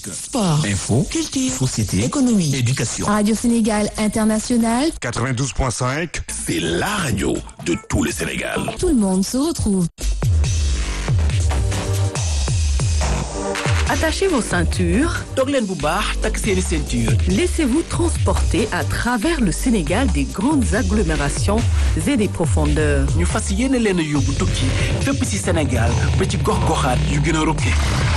sport, info, culture, société, économie, éducation. Radio Sénégal International, 92.5, C'est la radio de tout le Sénégal. tout le monde se retrouve. Attachez vos ceintures, toog leen bu baax takk seeni ceinture laissez-vous transporter à travers le Sénégal des grandes agglomérations et des profondeurs. ñu fas yéene leen a yóbbu tukki fépp ci Sénégal ba ci gox-goxaat yu gën a rokke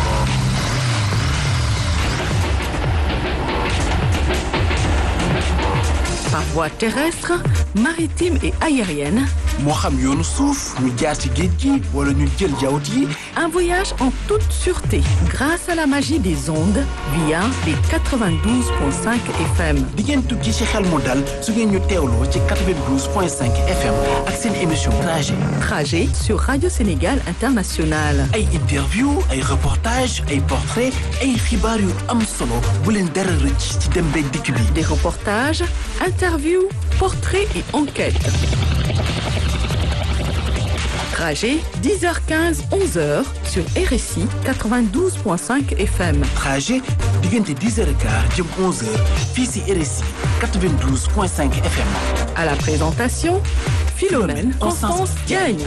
Par voie terrestre, maritime et aérienne, moo xam yoonu suuf ñu jaar ci géej gi wala ñu jël jawut yi un voyage en toute sûreté grâce à la magie des ondes via les 92.5 FM. di ngeen tukki ci xel mu dal su ngeen ñu teewloo ci 92.5 FM ak seen émission trajet Trajet sur Radio Sénégal International. ay interview ay reportage ay portrait ay xibaar yu am solo bu leen dara rëcc ci dem beeg dikk bi Des reportages, interviews, portraits et enquêtes. Trajet 10h15, 11h sur RSI 92.5 FM. trajet diggante 10h15 jëm 11h fii ci RSI 92.5 FM À la présentation, Philomène Constance Diagne.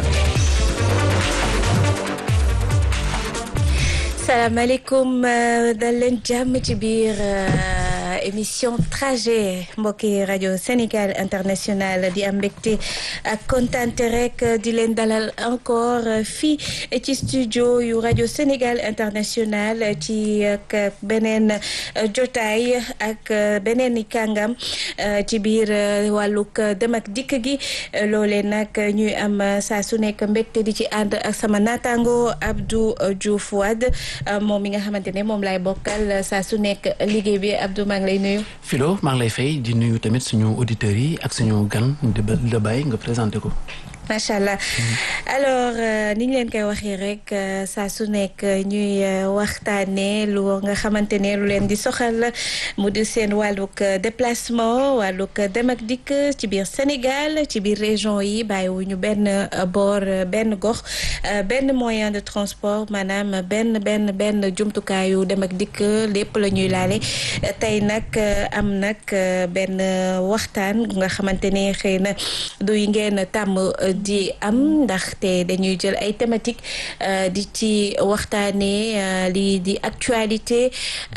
salaamaaleykum dal leen jàmm ci biir émission trajet mbokki rajo Sénégal international di am mbégte ak kontante rek di leen dalal encore fii ci studio yu rajo Sénégal international ci ak beneen jotaay ak beneen i kàngam ci biir wàllug dem ak dikk gi loolee nag ñuy am saa su nekk mbégte di ci ànd ak sama naataango Abdou Diouf Wade moom mi nga xamante ne moom laay bokkal saa su nekk liggéey bi Abdou maa ngi lay nuyu. Philo maa ngi lay fay di nuyu tamit suñu auditeurs yi ak suñu gan di la bàyyi nga présenté ko. macha allah alors ni ñu leen koy waxee rek saa su nekk ñuy waxtaanee lu nga xamante ne lu leen di soxal mu di seen wàllug déplacement wàllug dem ak dikk ci biir Sénégal ci biir région yi bàyyiwuñu benn boor benn gox benn moyen de transport maanaam benn benn benn jumtukaayu dem ak dikk lépp la ñuy laale tey nag am nag benn waxtaan nga xamante ne xëy na du yi ngeen tàmm. di am ndaxte dañuy jël ay thématique di ci waxtaanee lii di actualité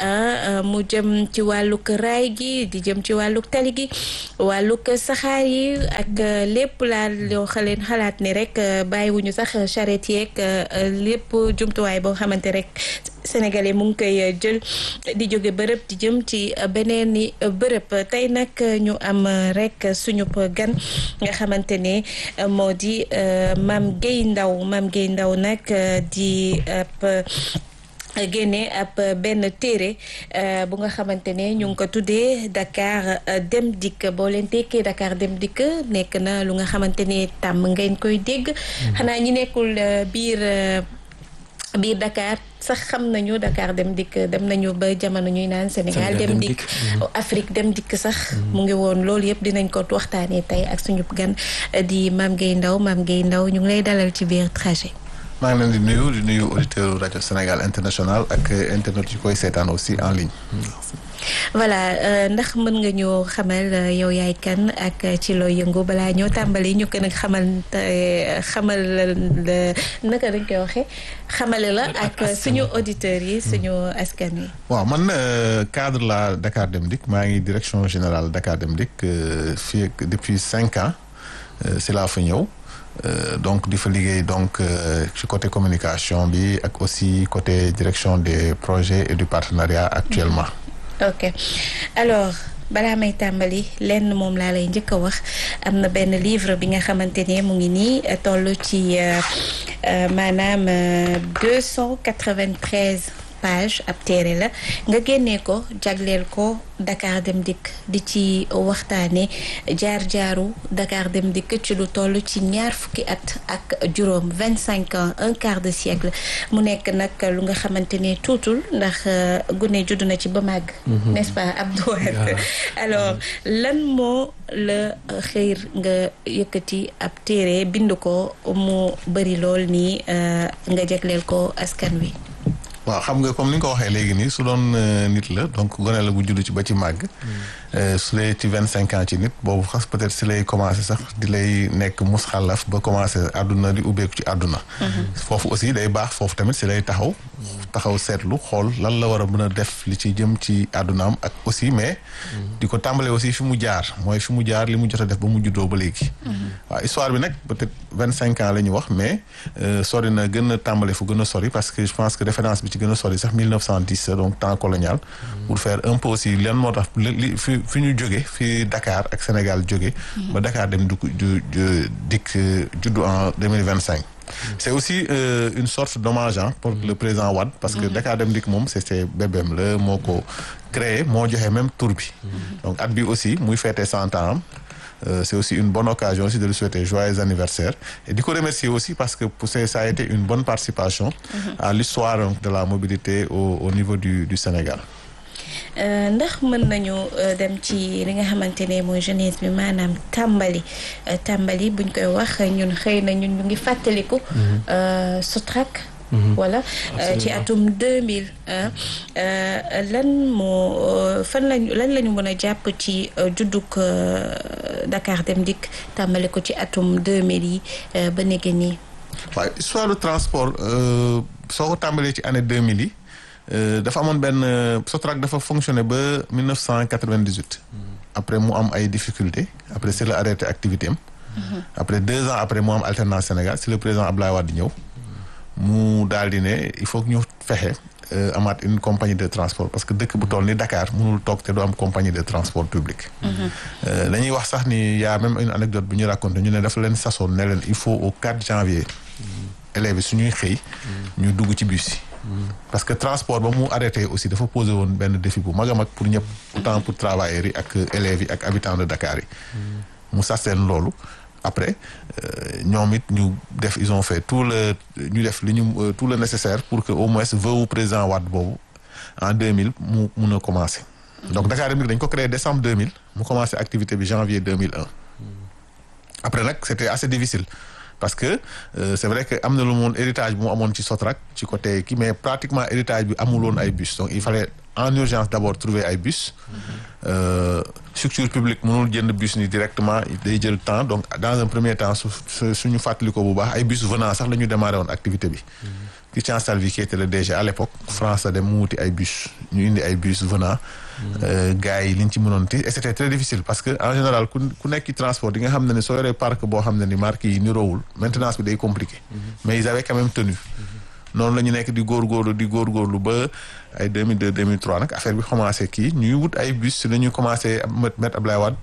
mu jëm ci wàllug raay gi di jëm ci wàllug tali gi wàllug saxaar yi ak lépp laal yoo xaleen xalaat ni rek bàyyiwuñu sax charrette yeeg lépp jumtuwaay boo xamante rek sénégalais mu ngi koy jël di jóge bërëb di jëm ci beneen i bërëb tey nag ñu am rek suñu gan nga xamante ne moo di Mame Gueye Ndao Mame Gueye Ndao nag di ab génne ab benn téere bu nga xamante ne ñu ngi ko tuddee Dakar Dem Dikk boo leen tekkee Dakar Dem Dikk nekk na lu nga xamante ne tàmm ngeen koy dégg xanaa ñi nekkul biir biir Dakar sax xam nañu Dakar dem dikk dem nañu ba jamono ñuy naan Sénégal dem dikk Afrique dem dikk sax mu ngi woon loolu yëpp dinañ ko waxtaanee tey ak suñu gan di Mame Gueye Ndao Mame Gueye Ndao ñu ngi lay dalal ci biir trajet maa ngi leen di nuyu di nuyu auditeur rajo Sénégal international ak internet yu koy seetaan aussi en ligne voilà ndax mën nga ñoo xamal yow yaay kan ak ci loo yëngu balaa ñoo tàmbali ñu ko nag xamal xamal naka dañ koy waxee xamale la ak suñu auditeurs yi suñu askan yi waaw man cadre la Dakar Dem Dikk maa ngi direction générale Dakar Dem Dikk fii depuis cinq ans si laa fa ñëw donc di fa liggéey donc ci côté communication bi ak aussi côté direction des projets et du partenariat actuellement ok alors balaa may tàmbali lenn moom laa lay njëkk a wax am na benn livre bi nga xamante ne mu ngi nii toll ci maanaam deux cent quatre-vingt-treize page ab téere la nga génnee ko jagleel ko Dakar Dem Dikk di ci waxtaane jaar-jaaru Dakar Dem Dikk ci lu toll ci ñaar fukki at ak juróom vingt cinq ans un quart de siècle mu nekk nag lu nga xamante ne tuutul ndax gune judd na ci ba màgg n'est-ce pas Abdou Wade alors lan moo la xëyr nga yëkkati ab téere bind ko mu bëri lool nii nga jagleel ko askan wi waaw xam nga comme ni nga ko waxee léegi nii su doon nit la donc gone la bu judd ci ba ci màgg. su dee ci vingt cinq ans ci nit boobu xas peut-être si lay commencé sax di lay nekk mus xalaf ba commencé àdduna di ubbeeku ci àdduna. foofu aussi day baax foofu tamit si lay taxaw. taxaw seetlu xool lan la war a mën a def li ci jëm ci àddunaam ak aussi mais. di ko tàmbalee aussi fi mu jaar mooy fi mu jaar li mu jot a def ba mu juddoo ba léegi. waaw histoire bi nag peut-être vingt cinq ans la ñu wax mais sori na gën a tàmbale fu gën a sori parce que je pense que référence bi ci gën a sori sax 1910 donc temps colonial. pour faire un peu aussi lan moo tax li fi fi ñu jóge fi Dakar ak Sénégal jóge ba Dakar dem du du dikk juddu en 2025. c'est aussi euh, une sorte d'hommage hein, pour le président Wade parce que Dakar Dem Dikk moom c'était bébém la moo ko créé moo joxe même tour bi donc at bi aussi muy fêter cent ans am Euh, c'est aussi une bonne occasion aussi de lui souhaiter joyeux anniversaire et di ko remercier aussi parce que pour ça a été une bonne participation à l'histoire de la mobilité au, au niveau du, du Sénégal ndax mën nañu dem ci li nga xamante ne mooy jeunesse bi maanaam tàmbali tàmbali buñ koy wax ñun xëy na ñun ñu ngi fàttaliku Sotrac voilà ci atum 2000 lan moo fan lañ lan la ñu mën a jàpp ci juddug Dakar Dem Dikk tàmbali ko ci atum 2000 yi ba léegi nii. waaw histoire du transport soo ko tàmbalee ci année 2000 yi dafa amoon benn Sotrac dafa fonctionné ba 1998. après mu am ay difficultés après c'est la arrêté activité am. après deux ans après mu am alternance Sénégal c'est le président Abdoulaye Wade ñëw. mu daal di ne il faut que ñu fexe amaat une compagnie de transport parce que dëkk bu toll ni Dakar mënul toog te du am compagnie de transport public. dañuy wax sax ni y a même une anecdote bu ñu raconté ñu ne dafa leen sasoon ne leen il faut au 4 janvier. élèves yi suñuy xëy. ñu dugg ci bus yi. parce que transport ba mu arrêté aussi dafa posé woon benn défi bu mag a mag pour ñëpp. autant pour travailleurs yi ak élèves yi ak habitants de Dakar yi. mu sas leen loolu. après ñoom it ñu def ils ont fait tout le ñu def li ñu tout le nécessaire pour que au moins veuve président Wade boobu en 2000 mu mun a commencer. donc Dakar Dem Dikk dañ ko créé décembre 2000 mu commencé activité bi janvier 2001. après nag c'était assez difficile parce que euh, c'est vrai que am na lu moon héritage bu mu amoon ci Sotrac ci côté kii mais pratiquement héritage bi amuloon ay bus donc il fallait en urgence d'abord trouver ay bus. Euh, structure publique mënul jënd bus ni directement day jël temps donc dans un premier temps su suñu fàttali ko bu baax ay bus venant sax la ñu démarré woon activité bi. Christian Salvi qui était le DG à l'époque France dem mu wuti ay bus ñu indi ay bus venant. gars yi liñ ci mënoon ti et c'était très difficile parce que en général ku ku nekk ci transport di nga xam ne ni soo yoree parc boo xam ne ni marque yi niroowul maintenance bi day compliqué. mais ils avaient quand même tenu. noonu la ñu nekk di góorgóorlu di góorgóorlu ba ay 2002 2003 nag affaire bi commencé kii ñuy wut ay bus si la ñuy commencé mettre Ablaye Wade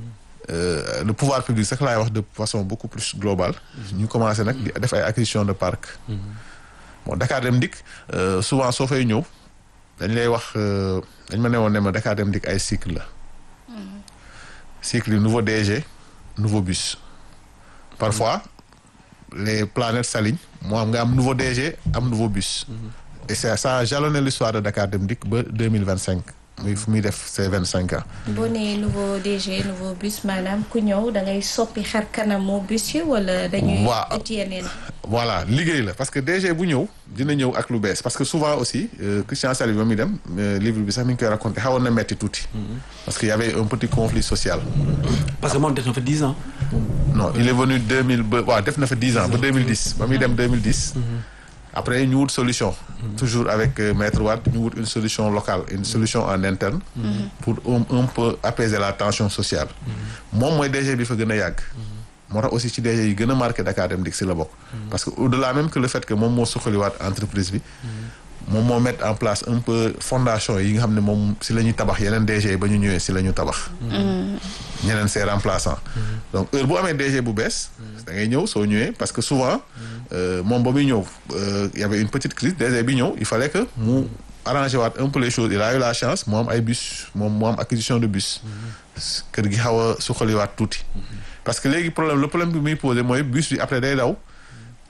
le pouvoir public sax laay wax de façon beaucoup plus globale. ñu commencé nag di def ay acquisition de parc. bon Dakar Dem Dikk souvent soo fay ñëw dañ lay wax dañ ma ne woon ne ma Dakar Dem Dikk ay cycle la. cycle yi nouveau DG nouveau bus. parfois les planètes s'alignent moo am nga am nouveau DG am nouveau bus. et ça ça a jalonné l'histoire de Dakar Dem Dikk ba deux mille vingt cinq muy fu muy def ses vingt cinq ans. boo nee nouveau DG nouveau bus maanaam ku ñëw da ngay soppi xar kanamu bus yi wala. dañuy waaw ut yeneen. voilà liggéey la parce que DG bu ñëw dina ñëw ak lu bees parce que souvent aussi euh, Christian Salvi ba muy dem livre bi sax mi ngi koy raconté xawoon na metti tuuti. parce que y avait un petit conflit social. parce que moom def na fa dix ans. non il est venu deux mille ba waaw def na fa dix ans ba deux mille dix ba muy dem deux mille dix. après ñu wut solution. toujours avec euh, maître Wade ñu wut une solution locale une solution en interne. pour un un peu apaiser la tension sociale. moom mooy DG bi fa gën a yàgg. moo tax aussi ci DG yi gën a marqué Dakar Dem Dikk si la bokk. parce que au-delà même que le fait que moom moo suqaliwaat entreprise bi. moom moo mettre en place un peu fondation yi nga xam ne moom si la ñuy tabax yeneen DG yi ba ñu ñëwee si la ñu tabax. ñeneen ses remplaçants. donc heure bu amee DG bu bees. da ngay ñëw soo ñëwee parce que souvent moom ba muy ñëw y avait une petite crise DG bi ñëw il fallait que mu arranger waat un peu les choses il a eu la chance mu am ay bus moom mu am acquisition de bus. kër gi xaw a suqaliwaat tuuti. parce que léegi problème le problème bi muy posé mooy bus bi après day daw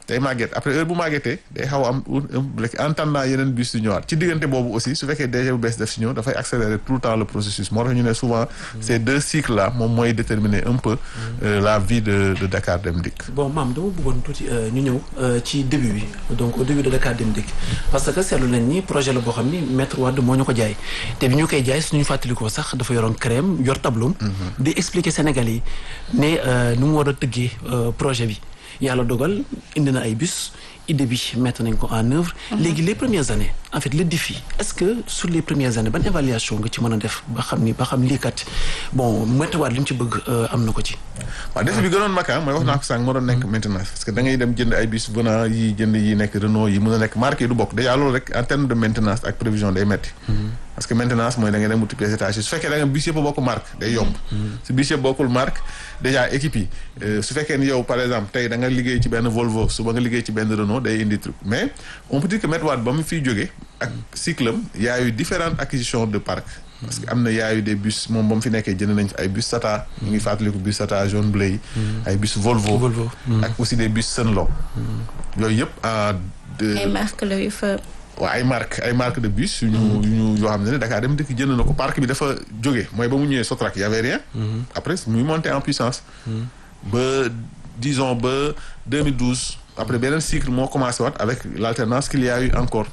day màgget après heure bu màggetee day xaw a am rek en attendant yeneen bus yu ñëwaat ci diggante boobu aussi su fekkee DG bu bees def si ñëw dafay accélérer tout le temps le processus moo tax ñu ne souvent ces deux cycles là moom mooy déterminer un peu euh, la vie de de Dakar Dem Dikk. bon maam dama bëggoon tuuti ñu ñëw ci début bi donc au début de Dakar Dem Dikk parce que seetlu nañ ni projet la boo xam ni maître Wade moo ñu ko jaay te bi ñu koy jaay suñu fàttalikoo sax dafa yoroon crème yor tableau di expliquer Sénégalais yi ne nu mu war a tëggee projet bi yàlla dogal indi na ay bus idée bi mettre nañ ko en œuvre léegi les premières années en fait le défi est-ce que sur les premières années ban évaluation nga ci mën a def ba xam ni ba xam lii kat bon météo li mu ci bëgg am na ko ci waaw défi bi gënoon mag mooy wax naa ko sànq moo doon nekk maintenance parce que da ngay dem jënd ay bus venant yi jënd yi nekk Renault yi mën a nekk marque yi du bokk déjà loolu rek en terme de maintenance ak prévision day metti parce que maintenance mooy da ngay dem wuti pièces détachées su fekkee da nga bus yëpp a bokk marque day yomb su bus yëpp bokkul marque déjà équipe yi su fekkee ni yow par exemple tey da nga liggéey ci benn Volvo suba nga liggéey ci benn Renault day indi truc mais on peut dire que Maître Wade ba mu fiy jógee ak cycle am y a eu différentes acquisitions de parc parce que am na y a eu des bus moom ba mu fi nekkee jënd nañ fi ay bus Tata ñu ngi fàttaliku bus Tata jaune bleu yi ay bus Volvo Volvo ak aussi des bus Sunlow yooyu yëpp en ay marque la yu fa waaw ay marque ay marque de bus yu ñu yu ñu yoo xam ne ne Dakar Dem Dikk jënd na ko parc bi dafa jóge mooy ba mu ñëwee Sotrac y avait rien après muy monté en puissance ba disons ba 2012 après beneen cycle moo commencé waat avec l'alternance qu'il y a eu encore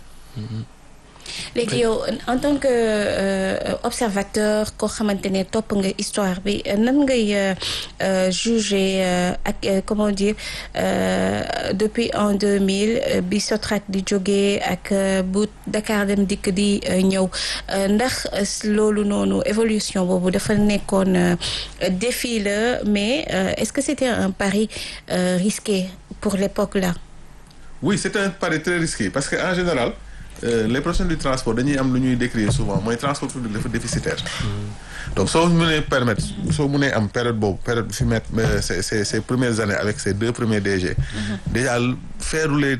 léegi yow en tant que observateur koo xamante ne topp nga histoire bi nan ngay juger ak comment dire depuis en 2000 bi Sotrac di jógee ak bu Dakar Dem Dikk di ñëw ndax loolu noonu évolution boobu dafa nekkoon défi la mais est-ce que c'était un pari risqué pour l'époque là oui c'est un pari très risqué parce que en général Euh, les professionnels du transport dañuy am lu ñuy décrire souvent mooy transport public dafa déficitaire donc soo mënee permettre soo mënee am période boobu période bi fi mettre ces ces ces premières années avec ces deux premiers DG déjà feerulee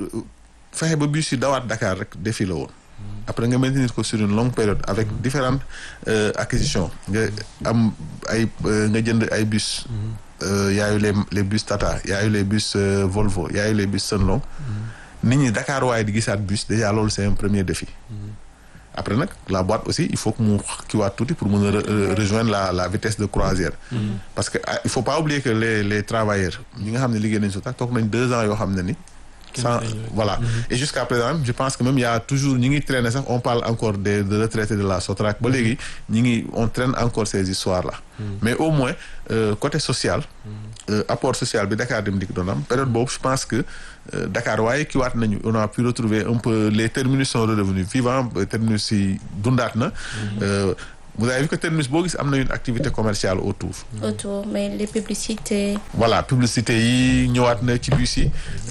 fexe ba bus yi dawaat Dakar rek défi la woon après nga maintenir ko sur une longue période avec différentes euh, acquisitions nga am ay nga jënd ay bus euh, y a eu les les bus Tata y a eu les bus Volvo y a eu les bus Sunlow nit ñi Dakar waaye di gisaat bus déjà loolu c'est un premier défi après nag la boîte aussi il faut que mu kiiwaat tuuti pour mën a rejoindre la la vitesse de croisière parce que il faut pas oublier que les les travailleurs ñi nga xam ne liggéey nañ Sotrac toog nañ deux ans yoo xam ne ni sans voilà et jusqu'à présent je pense que même il y a toujours ñi ngi traîner sax on parle encore des de retraités de la Sotrac ba léegi ñi ngi on traîne encore ces histoires là mais au moins euh, côté social euh, apport social bi Dakar Dem Dikk doon am période boobu je pense que euh, Dakar waaye kiiwaat nañu on a pu retrouver un peu les terminus sont redevenus vivants terminus yi dundaat na vous avez vu que terminus boo gis am na une activité commerciale autour autour mais les publicités voilà publicité yi ñëwaat na ci bus yi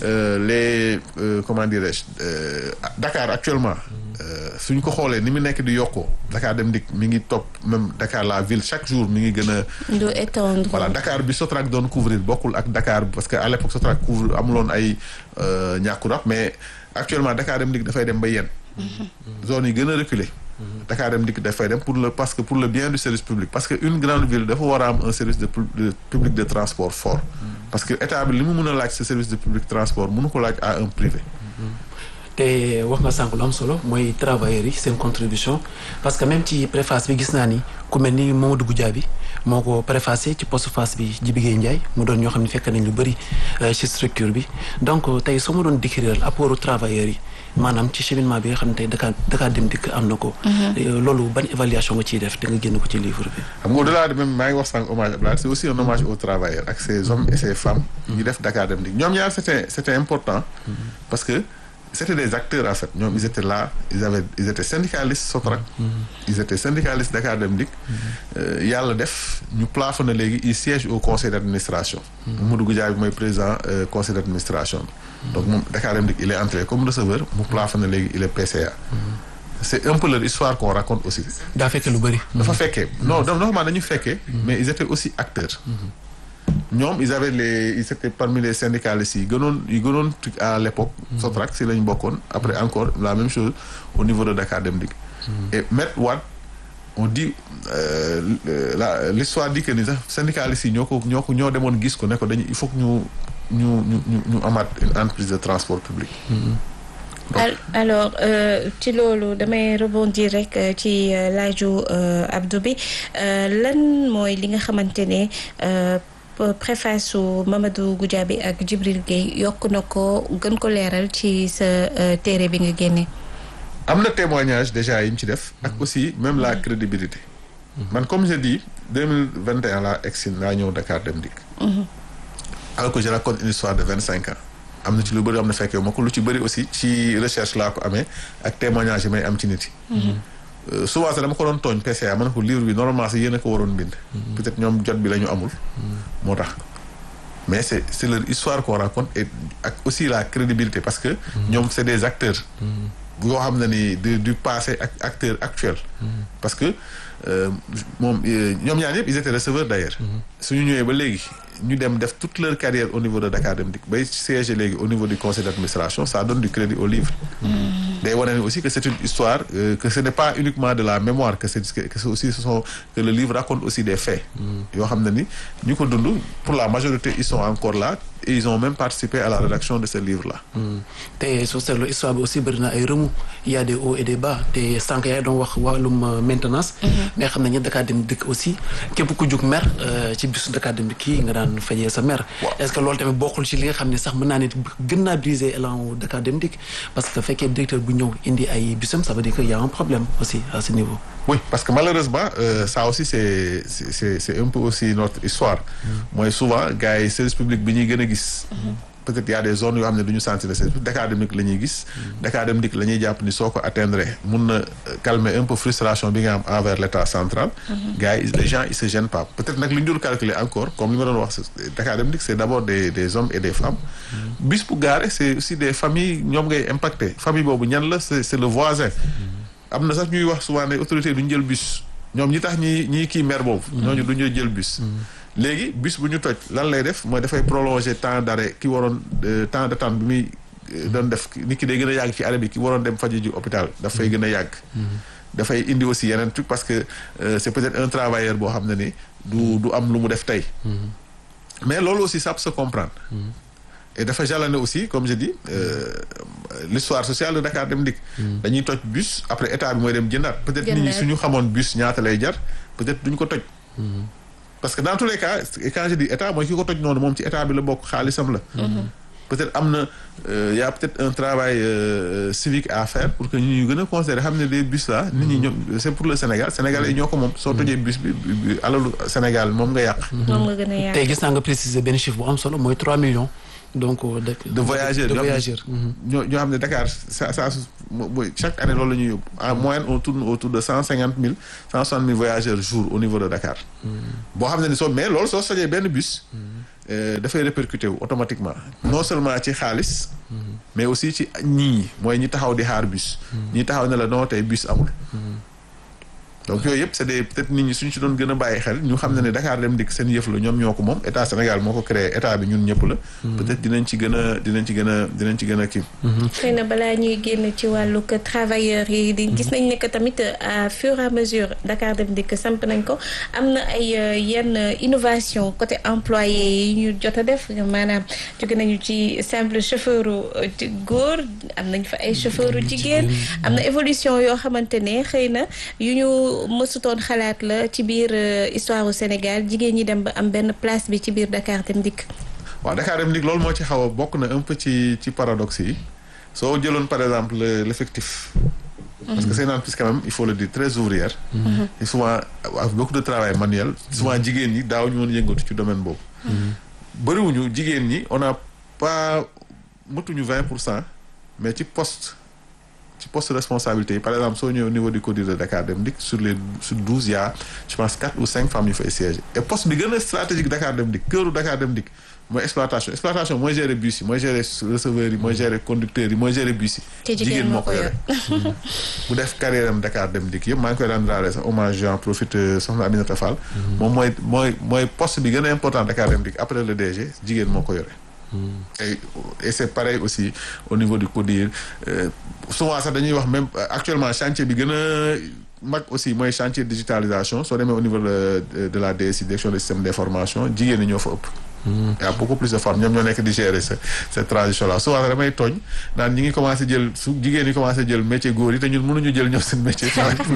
les comment dirais-je Dakar actuellement suñ ko xoolee ni mu nekk di yokkoo Dakar Dem Dikk mi ngi topp même Dakar la ville chaque jour mi ngi gën a du étendre voilà Dakar bi Sotrac doon couvrir bokkul ak Dakar parce que à l'époque Sotrac couvre amuloon ay ñàkku rab mais actuellement Dakar Dem Dikk dafay dem ba yenn zone yi gën a reculer Dakar Dem Dikk dafay dem pour le parce que pour le bien du service public parce que une grande ville dafa war a am un service de public de transport fort parce que état bi li mu mën a laaj ce service de public transport mënu ko laaj à un privé te wax nga sànq lu am solo mooy travailleurs yi seen contribution parce que même ci préface bi gis naa ni ku mel ni Mamadou Goudiaby moo ko préfacé ci postface bi Djibi Gueye Ndiaye mu doon ñoo xam ne fekk nañ lu bëri ci structure bi donc tey soo ma doon décrire apportu travailleurs yi maanaam ci cheminement bi nga xam ne tey Dakar Dakar Dem Dikk am na ko. loolu ban évaluation nga ciy def te nga génn ko ci livre bi. xam nga au-delà de même maa ngi wax sànq hommage Abdoulaye c'est aussi un hommage aux travailleurs ak ces hommes et ces femmes. ñu def Dakar Dem Dikk ñoom ñaar c'était c'était important. parce que c'était des acteurs en fait ñoom ils étaient là ils avaient ils étaient syndicalistes Sotrac. ils étaient syndicalistes Dakar Dem Dikk. yàlla def ñu plafonné léegi ils siègent au conseil d'administration. Mamadou Goudiaby mooy président conseil d'administration bi. donc moom Dakar Dem Dikk il est entré comme receveur mu plafonné léegi il est PCA. c'est un peu leur histoire qu'on raconte aussi. daa fekkee lu bëri. dafa fekkee non normalement dañu fekkee. mais ils étaient aussi acteurs. ñoom ils avaient les ils étaient parmi les syndicalistes yi gënoon yi gënoon à l'époque Sotrac si lañ bokkoon après encore la même chose au niveau de Dakar Dem Dikk et Maître Wade on dit la l'histoire dit que ni sax syndicalistes yi ñoo ko ñoo ko ñoo demoon gis ko ne ko dañu il faut que ñu ñu ñu ñu ñu amaat une entreprise de transport public. Al- alors euh, ci loolu damay rebondir rek euh, ci euh, laaju euh, Abdou bi euh, lan mooy li nga xamante ne euh, p- préface su Mamadou Goudiaby ak Djibril Gueye yokk na ko gën ko leeral ci sa euh, téere bi nga génne. am na témoignage déjà yi mu ci def ak aussi même la crédibilité man comme je dis deux mille vingt et un laa egsi laa ñëw Dakar dem dikk alors que je raconte une histoire de vingt cinq ans am na ci lu bëri am na fekkee ma ko lu ci bëri aussi ci recherche laa ko amee ak témoignage yi may am ci nit yi Euh, souvent sax dama ko doon tooñ PCA ma ne ko livre bi normalement sax yéen a ko waroon bind peut-être ñoom jot bi la ñu amul moo tax mais c'est c'est leur histoire qu'on raconte et ak aussi la crédibilité parce que ñoom c'est des acteurs yoo xam ne ni du du passé ak acteur actuel parce que euh, moom euh, ñoom ñaar yëpp ils étaient receveurs d'ailleurs suñu ñëwee ba léegi ñu dem def toute leur carrière au niveau de Dakar Dem Dikk bay siéger léegi au niveau du conseil d'administration ça donne du crédit au livre day wane ni aussi que c'est une histoire euh, que ce n'est pas uniquement de la mémoire que c'est que que c'est aussi ce sont que le livre raconte aussi des faits yoo xam ne ni ñu ko dund pour la majorité ils sont encore là et ils ont même participé à la rédaction de ce livre là te soo seetloo histoire bi aussi bëri na ay remous il y a des hauts et des bas te sànq yaay doon wax wàllum euh, maintenance. mais xam nañu Dakar Dem Dikk aussi képp ku jug mer euh, ci bisu Dakar Dem Dikk kii nga daan fajee sa mer. est-ce que loolu tamit bokkul ci li nga xam ne sax mën naa ne gën naa briser élan wu Dakar Dem Dikk parce que fekkee directeur bu ñëw indi ay bisam ça veut dire que y a un problème aussi à ce niveau. oui parce que malheureusement euh, ça aussi c'est c'est c'est c'est un peu aussi notre histoire mooy souvent gars yi service public bi ñuy gën a gis peut-être y a des zones yoo xam ne du ñu sentir le service public Dakar Dem Dikk la ñuy gis Dakar Dem Dikk la ñuy jàpp ni soo ko atteindre mun na calmer un peu frustration bi nga am envers l'état central gars yi les gens ils se gênent pas peut-être nag li ñu dul calculer encore comme li ma doon wax Dakar Dem Dikk c'est d'abord des des hommes et des femmes bis bu gaare c'est aussi des familles ñoom ngay impacté famille boobu ñan la c'est c'est le voisin am na sax ñuy wax souvent ne autorités duñ jël bus ñoom ñi tax ñi ñii kii maire boobu ñooñu duñu jël bus léegi bus bu ñu toj lan lay def mooy dafay prolonger temps d'arrêt ki waroon temps d'attente bi muy doon def nit ki day gën a yàgg ci arrêt bi ki waroon dem faju ji hôpital dafay gën a yàgg dafay indi aussi yeneen truc parce que euh, c'est peut-être un travailleur boo xam ne ni du du am lu mu def tey mais loolu aussi ça peut se comprendre et dafa jalonné aussi comme je dis euh, l'histoire sociale de Dakar Dem Dikk dañuy toj bus après état bi mooy dem jëndaat peut-être nit ñi Jëndaat. suñu xamoon bus ñaata lay jar peut-être duñ ko toj parce que dans tous les cas et quand je dis état mooy ki ko toj noonu moom ci état bi la bokk xaalisam la peut-être am na euh, y a peut-être un travail euh, civique à faire pour que ñu ñu gën a considérer xam ne des bus là nit ñi ñoom c'est pour le Sénégal Sénégalais yi ñoo ko moom soo tojee bus bi bi- bi alalu Sénégal moom nga yàq moom nga gën a yaatu. tey gis naa nga préciser benn chiffre bu am solo mooy 3 millions donc. euh, de de voyageurs de yoo xam ne- voyageurs. mhm. ñoo ñoo xam ne Dakar ça ça mo- mooy chaque année loolu la ñuy yóbbu en moyenne on tourne autour de cent cinquante mille cent soixante mille voyageurs jour au niveau de Dakar. boo xam ne ni soo mais loolu soo sojee benn bus. euh, dafay répercuter wu automatiquement. non seulement ci xaalis. mais aussi ci ñii mooy ñi taxaw di xaar bus. ñi taxaw ne la non tey bus amul. donc yooyu yëpp c'est des peut-être nit ñi suñ ci doon gën a bàyyi xel ñu xam ne ne Dakar Dem Dikk seen yëf la ñoom ñoo ko moom état Sénégal moo ko créé état bi ñun ñëpp la. peut-être dinañ ci gën a dinañ ci gën a dinañ ci gën a kii. xëy na balaa ñuy génn ci wàllu que travailleurs yi di gis nañ ne que tamit à fur et à mesure Dakar Dem Dikk samp nañ ko am na ay euh, yenn innovation côté employé yi ñu jot a def maanaam jóge nañu ci simple chauffeur góor am nañ fa ay chauffeur jigéen am na évolution yoo xamante ne xëy na yu ñu mësutoon xalaat la ci biir euh, histoire au Sénégal jigéen ñi dem ba am benn place bi ci biir Dakar Dem Dikk waaw Dakar Dem Dikk loolu moo ci xaw a bokk na un peu ci ci paradoxe yi soo jëloon par exemple le- l'effectif parce que c'est une entreprise quand même il faut le dire très ouvrière et souvent avec beaucoup de travail manuel souvent jigéen ñi daaw ñu woon yëngatu ci domaine boobu bëriwuñu jigéen ñi on a pas matuñu vingt pour cent mais ci poste ci poste de responsabilité yi par exemple soo ñëwee au niveau du CODIR de Dakar Dem Dikk sur les sur douze il y a je pense quatre ou cinq femmes yu fay siéger et poste bi gën a stratégique Dakar Dem Dikk këru Dakar Dem Dikk mooy exploitation exploitation mooy gérer bus yi mooy gérer receveurs yi mooy gérer conducteurs yi mooy gérer bus yi te jigéen moo ko yor bu def carrière am Dakar Dem Dikk yëpp maa ngi koy rendre sax hommage j'en profite euh, soxna Aminata Fall moom mooy mooy mooy poste bi gën a important Dakar Dem Dikk après le DG jigéen moo ko yore et et c'est pareil aussi au niveau du CODIR euh, souvent sax dañuy wax même euh, actuellement chantier bi gën a mag aussi mooy chantier digitalisation soo demee au niveau de de, de la DSI direction des systèmes d'information jigéen ñi ñoo fa ëpp y a beaucoup plus de femmes ñoom ñoo nekk di gérer ce cette transition là souvent damay tooñ naan ñi ngi commencé jël su jigéen ñi commencé jël métier góor yi te ñun mënuñu jël ñoom seen métier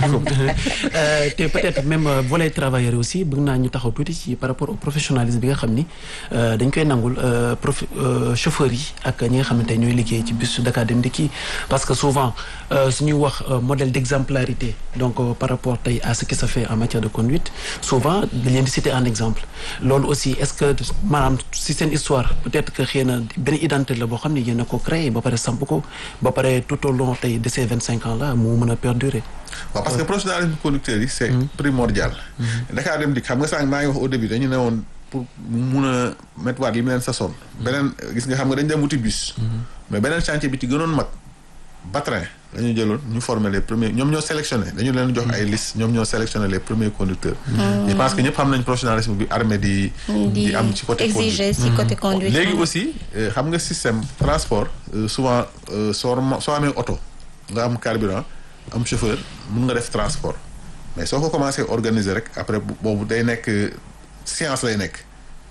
Euh, te peut-être même euh, volet travailleur aussi bëgg naa ñu taxaw tuuti ci par rapport au professionnalisme bi nga xam ni euh, dañ koy nangul euh, prof euh, chauffeurs yi ak ñi nga xamante ne ñooy liggéey ci bus Dakar Dem Dikk yi parce que souvent euh, suñuy wax euh, modèle d'exemplarité donc euh, par rapport tey à ce qui se fait en matière de conduite souvent dañ leen di citer en exemple loolu aussi est-ce que maanaam si seen histoire peut-être que xëy na benn identité la boo xam ne yéen a ko créé ba pare samp ko ba pare tout au long tey de ces vingt cinq ans là mu mën a perdurer waaw parce que professionnalisme conducteur yi c'est primordial Dakar Dem Dikk xam nga sànq maa ngi wax au début dañu ne woon pour mun a mettre waat li mu leen sasoon beneen gis nga xam nga dañ dem wuti bus mais beneen chantier bi ci gënoon mag Batrin la ñu jëloon ñu former les premiers ñoom ñoo sélectionné dañu leen jox ay liste ñoom ñoo sélectionné les premiers conducteurs je pense que ñëpp xam nañ professionnalisme bi armée di di am ci côté conduite exiger si côté conduite. léegi aussi euh, xam nga système transport euh, souvent euh, soo ma- soo amee oto nga am carburant am chauffeur mun nga def transport mais soo ko commencé organiser rek après bu- boobu day nekk euh, science lay nekk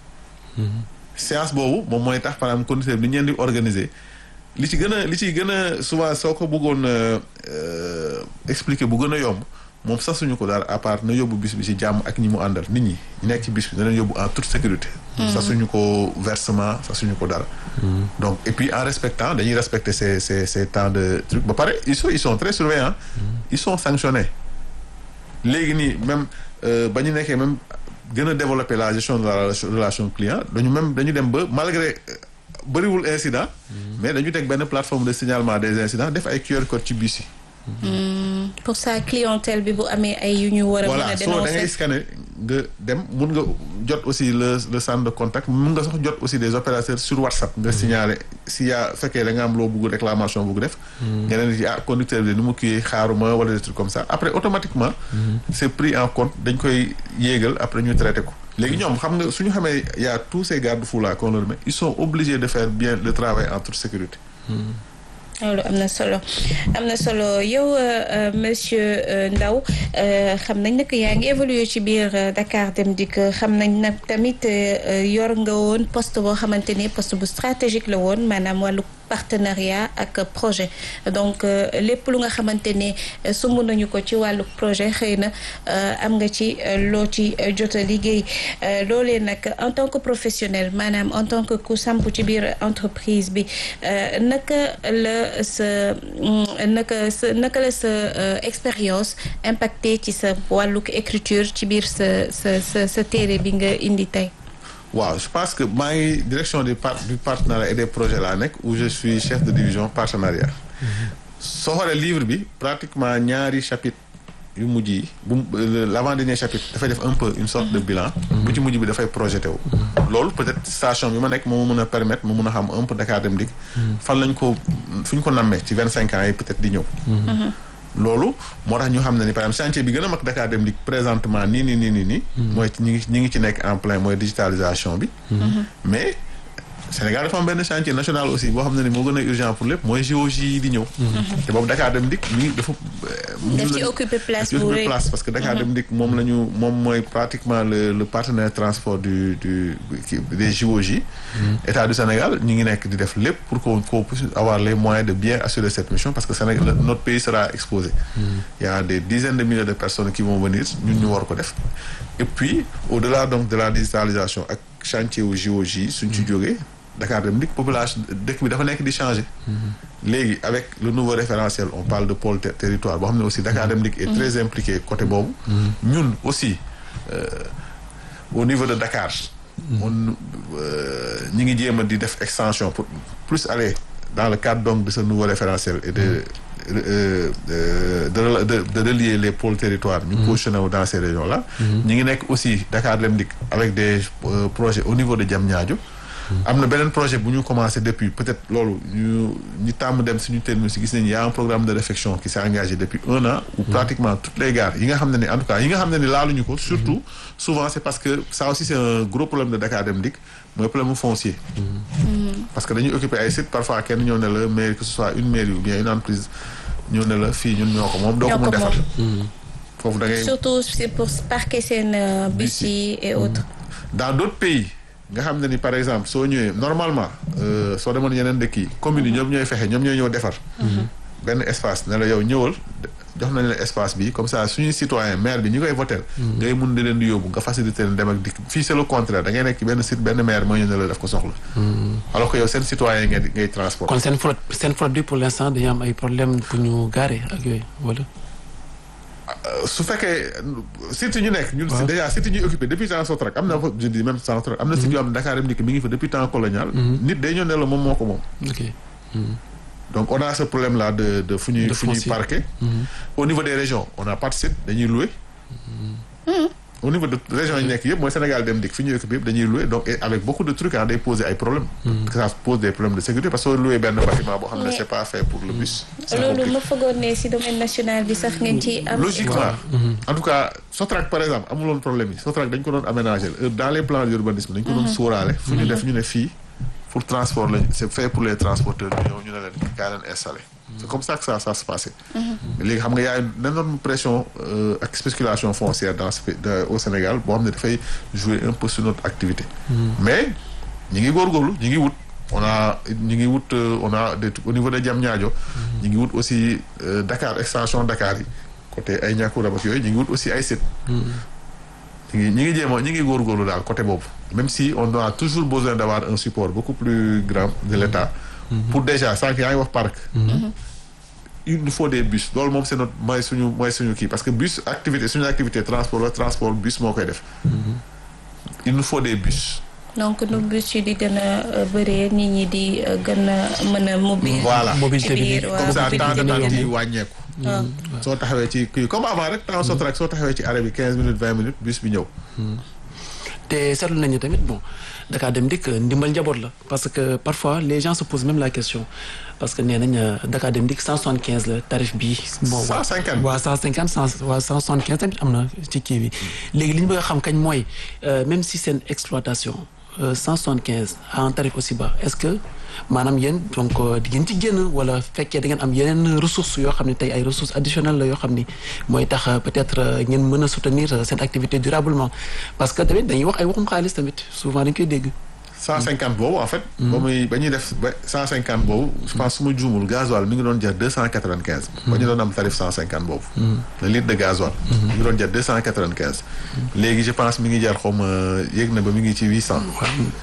science boobu moom mooy tax par exemple conducteur bi ni ñu leen di organiser li ci gën a li ciy gën a souvent soo ko bëggoon euh, euh, expliquer bu gën a yomb moom sasuñu ko daal à part na yóbbu bis bi ci jàmm ak ñi mu àndal nit ñi ñu nekk ci bis bi na leen yóbbu en toute sécurité sasuñu ko versement sasuñu ko dara donc et puis en respectant dañuy respecter ces ces ces temps de truc ba pare ils sont ils sont très surveillants ils sont sanctionnés léegi nii même euh, ba ñu nekkee même gën a développer la gestion de la relation, relation client dañu même dañu dem ba malgré euh, bëriwul incident mais dañu teg benn plateforme de signalement des incidents def ay QR code ci bus yi pour sa clientèle bi bu amee ay yu ñu war a mën voilà a soo da ngay dénoncer. scanner nga dem mun nga jot aussi le le centre de contact mun nga sax jot aussi des opérateurs sur WhatsApp nga signaler si yaa fekkee da nga am loo bugg réclamation bugg def nga leen di ah conducteur bi ni mu kii xaaruma wala des trucs comme ça après automatiquement c'est pris en compte dañ koy yéegal après ñu traité ko léegi ñoom xam nga suñu xamee y a tous ces garde-fous là qu'on leur met ils sont obligés de faire bien le travail en toute sécurité loolu am na solo am na solo yow euh, euh, monsieur euh, Ndao euh, xam nañ nag yaa ngi évoluer ci biir euh, Dakar Dem Dikk xam nañ nag tamit euh, yor nga woon poste boo xamante ni poste bu stratégique la woon maanaam wàllu partenariat ak projet donc euh, lépp lu nga xamante ne euh, sumb nañu ko ci wàllu projet xëy na euh, am nga ci euh, loo ci euh, jot a liggéey Euh, loolee nag en tant que professionnel maanaam en tant que ku samp ci biir entreprise bi euh, naka la sa mm, naka sa naka la sa euh, expérience impacté ci sa wàllug écriture ci biir sa sa sa sa téere bi nga indi tey. waaw je pense que maa ngi direction du par du partenariat et des projets laa nekk où je suis chef de division partenariat soo xoolee livre bi pratiquement ñaari chapitre yu mujj yi bu l'avant-dernier chapitre dafay def un peu une sorte de bilan bu ci mujj bi dafay projeté wu loolu peut-être station bi ma nekk moo ma mën a permettre ma mën a xam un peu Dakar Dem Dikk fan lañ ko fu ñu ko nammee ci vingt cinq ans yi peut-être di ñëw loolu moo tax ñu xam ne ni par exemple chantier bi gën a mag Dakar Dem Dikk présentement nii nii nii nii nii mooy ñi ngi ñi ngi ci nekk en plein mooy digitalisation bi mais Sénégal dafa am benn chantier national aussi boo xam ne ni moo gën a urgent pour lépp mooy géologie yi di ñëw te boobu Dakar Dem Dikk mi ngi dafa daf ci occuper place bu occuper rëy. place parce que Dakar Dem Dikk moom la ñu moom mooy pratiquement le le partenaire transport du du qui- des JOJ État du Sénégal ñu ngi nekk di def lépp pour qu'on qu'on puisse avoir les moyens de bien assurer cette mission parce que Sénégal notre pays sera exposé il y a des dizaines de milliers de personnes qui vont venir ñun ñu war ko def et puis au-delà donc de la digitalisation ak chantier wu JOJ suñ ci jógee Dakar Dem Dikk population dëkk bi dafa nekk di changer léegi avec le nouveau référentiel on parle de pôle ter- territoire boo xam ne aussi Dakar Dem Dikk est très impliqué côté boobu ñun aussi euh, au niveau de Dakar on euh, ñi ngi jéem a di def extension pour plus aller dans le cadre donc de ce nouveau référentiel et de euh, euh, de, rela- de de relier les pôles territoires ñu positionné wu dans ces régions là ñi ngi nekk aussi Dakar Dem Dikk avec des euh, projets au niveau de Diamniadio am na beneen projet bu ñu commencé depuis peut-être loolu ñu ñu tàmm dem suñu terme si gis nañu y a un programme de réflexion qui s'est engagé depuis un an où pratiquement toutes les gares yi nga xam ne ni en tout cas yi nga xam ne ni laaluñu ko surtout souvent c'est parce que ça aussi c'est un gros problème de Dakar Dem Dikk mooy problème mu foncier parce que dañuy occuper ay sites parfois kenn ñëw ne la mairie que ce soit une mairie ou bien une entreprise ñëw ne la fii ñun ñoo ko moom doo ko Ñoo mun ko defar foofu da ngay surtout c'est pour parquer seen euh, bus Bus yi. yi et autres. dans d'autres pays nga xam ne ni par exemple soo ñëwee normalement euh, soo demoon yeneen dëkk yi communes yi ñoom ñooy fexe ñoom ñooy ñëw defar benn espace ne la yow ñëwal jox nañ la espace bi comme ça suñuy citoyen maire bi ñi koy voter ngay mun di leen di yóbbu nga faciliter leen dem ak dikk fii c'est le contraire da ngay nekk ci benn site benn maire mooy ñu ne la def ko soxla alors que yow seen citoyen ngay ngay transport kon seen flotte seen flotte bi pour l'instant dañu am ay problème pour ñu garer ak yooyu wala. su fekkee site ñu nekk ñun si déjà site ñuy occupé depuis temps Sotrac am na fa je dis même Sotrac am na site yoo xam ne Dakar dem dikk mi ngi fa depuis temps colonial nit day ñëw ne la moom moo ko moom ok. donc on a ce problème là de de fu ñuy De fu ñuy foncier. parquer au niveau des régions on n'a pas de site dañuy louer au niveau de régions yi nekk yëpp mooy Sénégal dem dikk fi ñuy occupé yëpp dañuy louer donc et avec beaucoup de trucs ah day poser ay problèmes que ça pose des problèmes de sécurité parce que soo louer benn bâtiment boo xam ne Mais- c'est pas fait pour le bus c'est loolu compliqué. ma foogoon ne si domaine national bi sax ngeen ci am. logiquement en tout cas Sotrac par exemple amuloon problème yi Sotrac dañ ko doon aménager euh, dans les plans d'urbanisme dañ ko doon sóoraale fu ñu def ñu ne fii pour transport lañ c'est fait pour les transporteurs ñu ñëw ñu ne leen kaa leen installé c'est comme ça que ça ça se passait mais léegi xam nga y a une énorme pression euh, ak spéculation foncière dans ce pays- de- au Sénégal boo xam ne dafay jouer un peu sur notre activité mais ñi ngi góorgóorlu ñi ngi wut on a ñi ngi wut euh, on a des trucs au niveau de Diamniadio ñi ngi wut aussi euh, Dakar extension Dakar yi côté ay ñàkku rab ak yooyu ñi ngi wut aussi ay sites ñi ngi ñi ngi jéem a ñi ngi góorgóorlu daal côté boobu même si on a toujours besoin d'avoir un support beaucoup plus grand de l'État pour déjà sànq yaa ngi wax parc il nous faut des bus loolu moom c'est notre mooy suñu mooy suñu kii parce que bus activité suñu activité transport la transport bus moo koy def il nous faut des bus donc nu bus yi di gën a bëree nit ñi di euh, gën a mën a mobile. Voilà. Mobilité ci bi biir di- waaw, comme ça temps de mobilité bi temps gën a- yi wàññeeku waaw. soo taxawee ci kii comme avant rek temps Sotrac soo taxawee ci arrêt bi quinze minutes vingt minutes bus bi ñëw te seetlu nañu tamit bon Dakar dem dikk ndimbal njaboot la parce que parfois les gens se posent même la question parce que nee nañ euh, Dakar dem dikk 175 la tarif bi. bon waa 150. waa 150 100 waa 175 tamit am na ci kii bi léegi li ñu bëgg a xam kañ mooy euh, même si seen exploitation euh, 175 à un tarif aussi bas est-ce que maanaam yéen donc euh, di ngeen ci génn wala fekkee da ngeen am yeneen ressources yoo xam ne tey ay ressources additionnelles la yoo xam ni mooy tax euh, peut-être euh, ngeen mën a soutenir euh, cette activité durablement parce que tamit dañuy wax ay waxum xaalis tamit souvent dañ koy dégg. cent cinquante boobu en fait ba muy ba ñuy def ba cent cinquante boobu je pense su ma juumul gasoil mi ngi doon jar deux cent quatre-vingt-quinze ba ñu doon am tarif cent cinquante boobu le litre de gasoil mi ngi doon jar deux cent quatre-vingt-quinze léegi je pense mi ngi jar xaw ma yéeg na ba mi ngi ci huit cent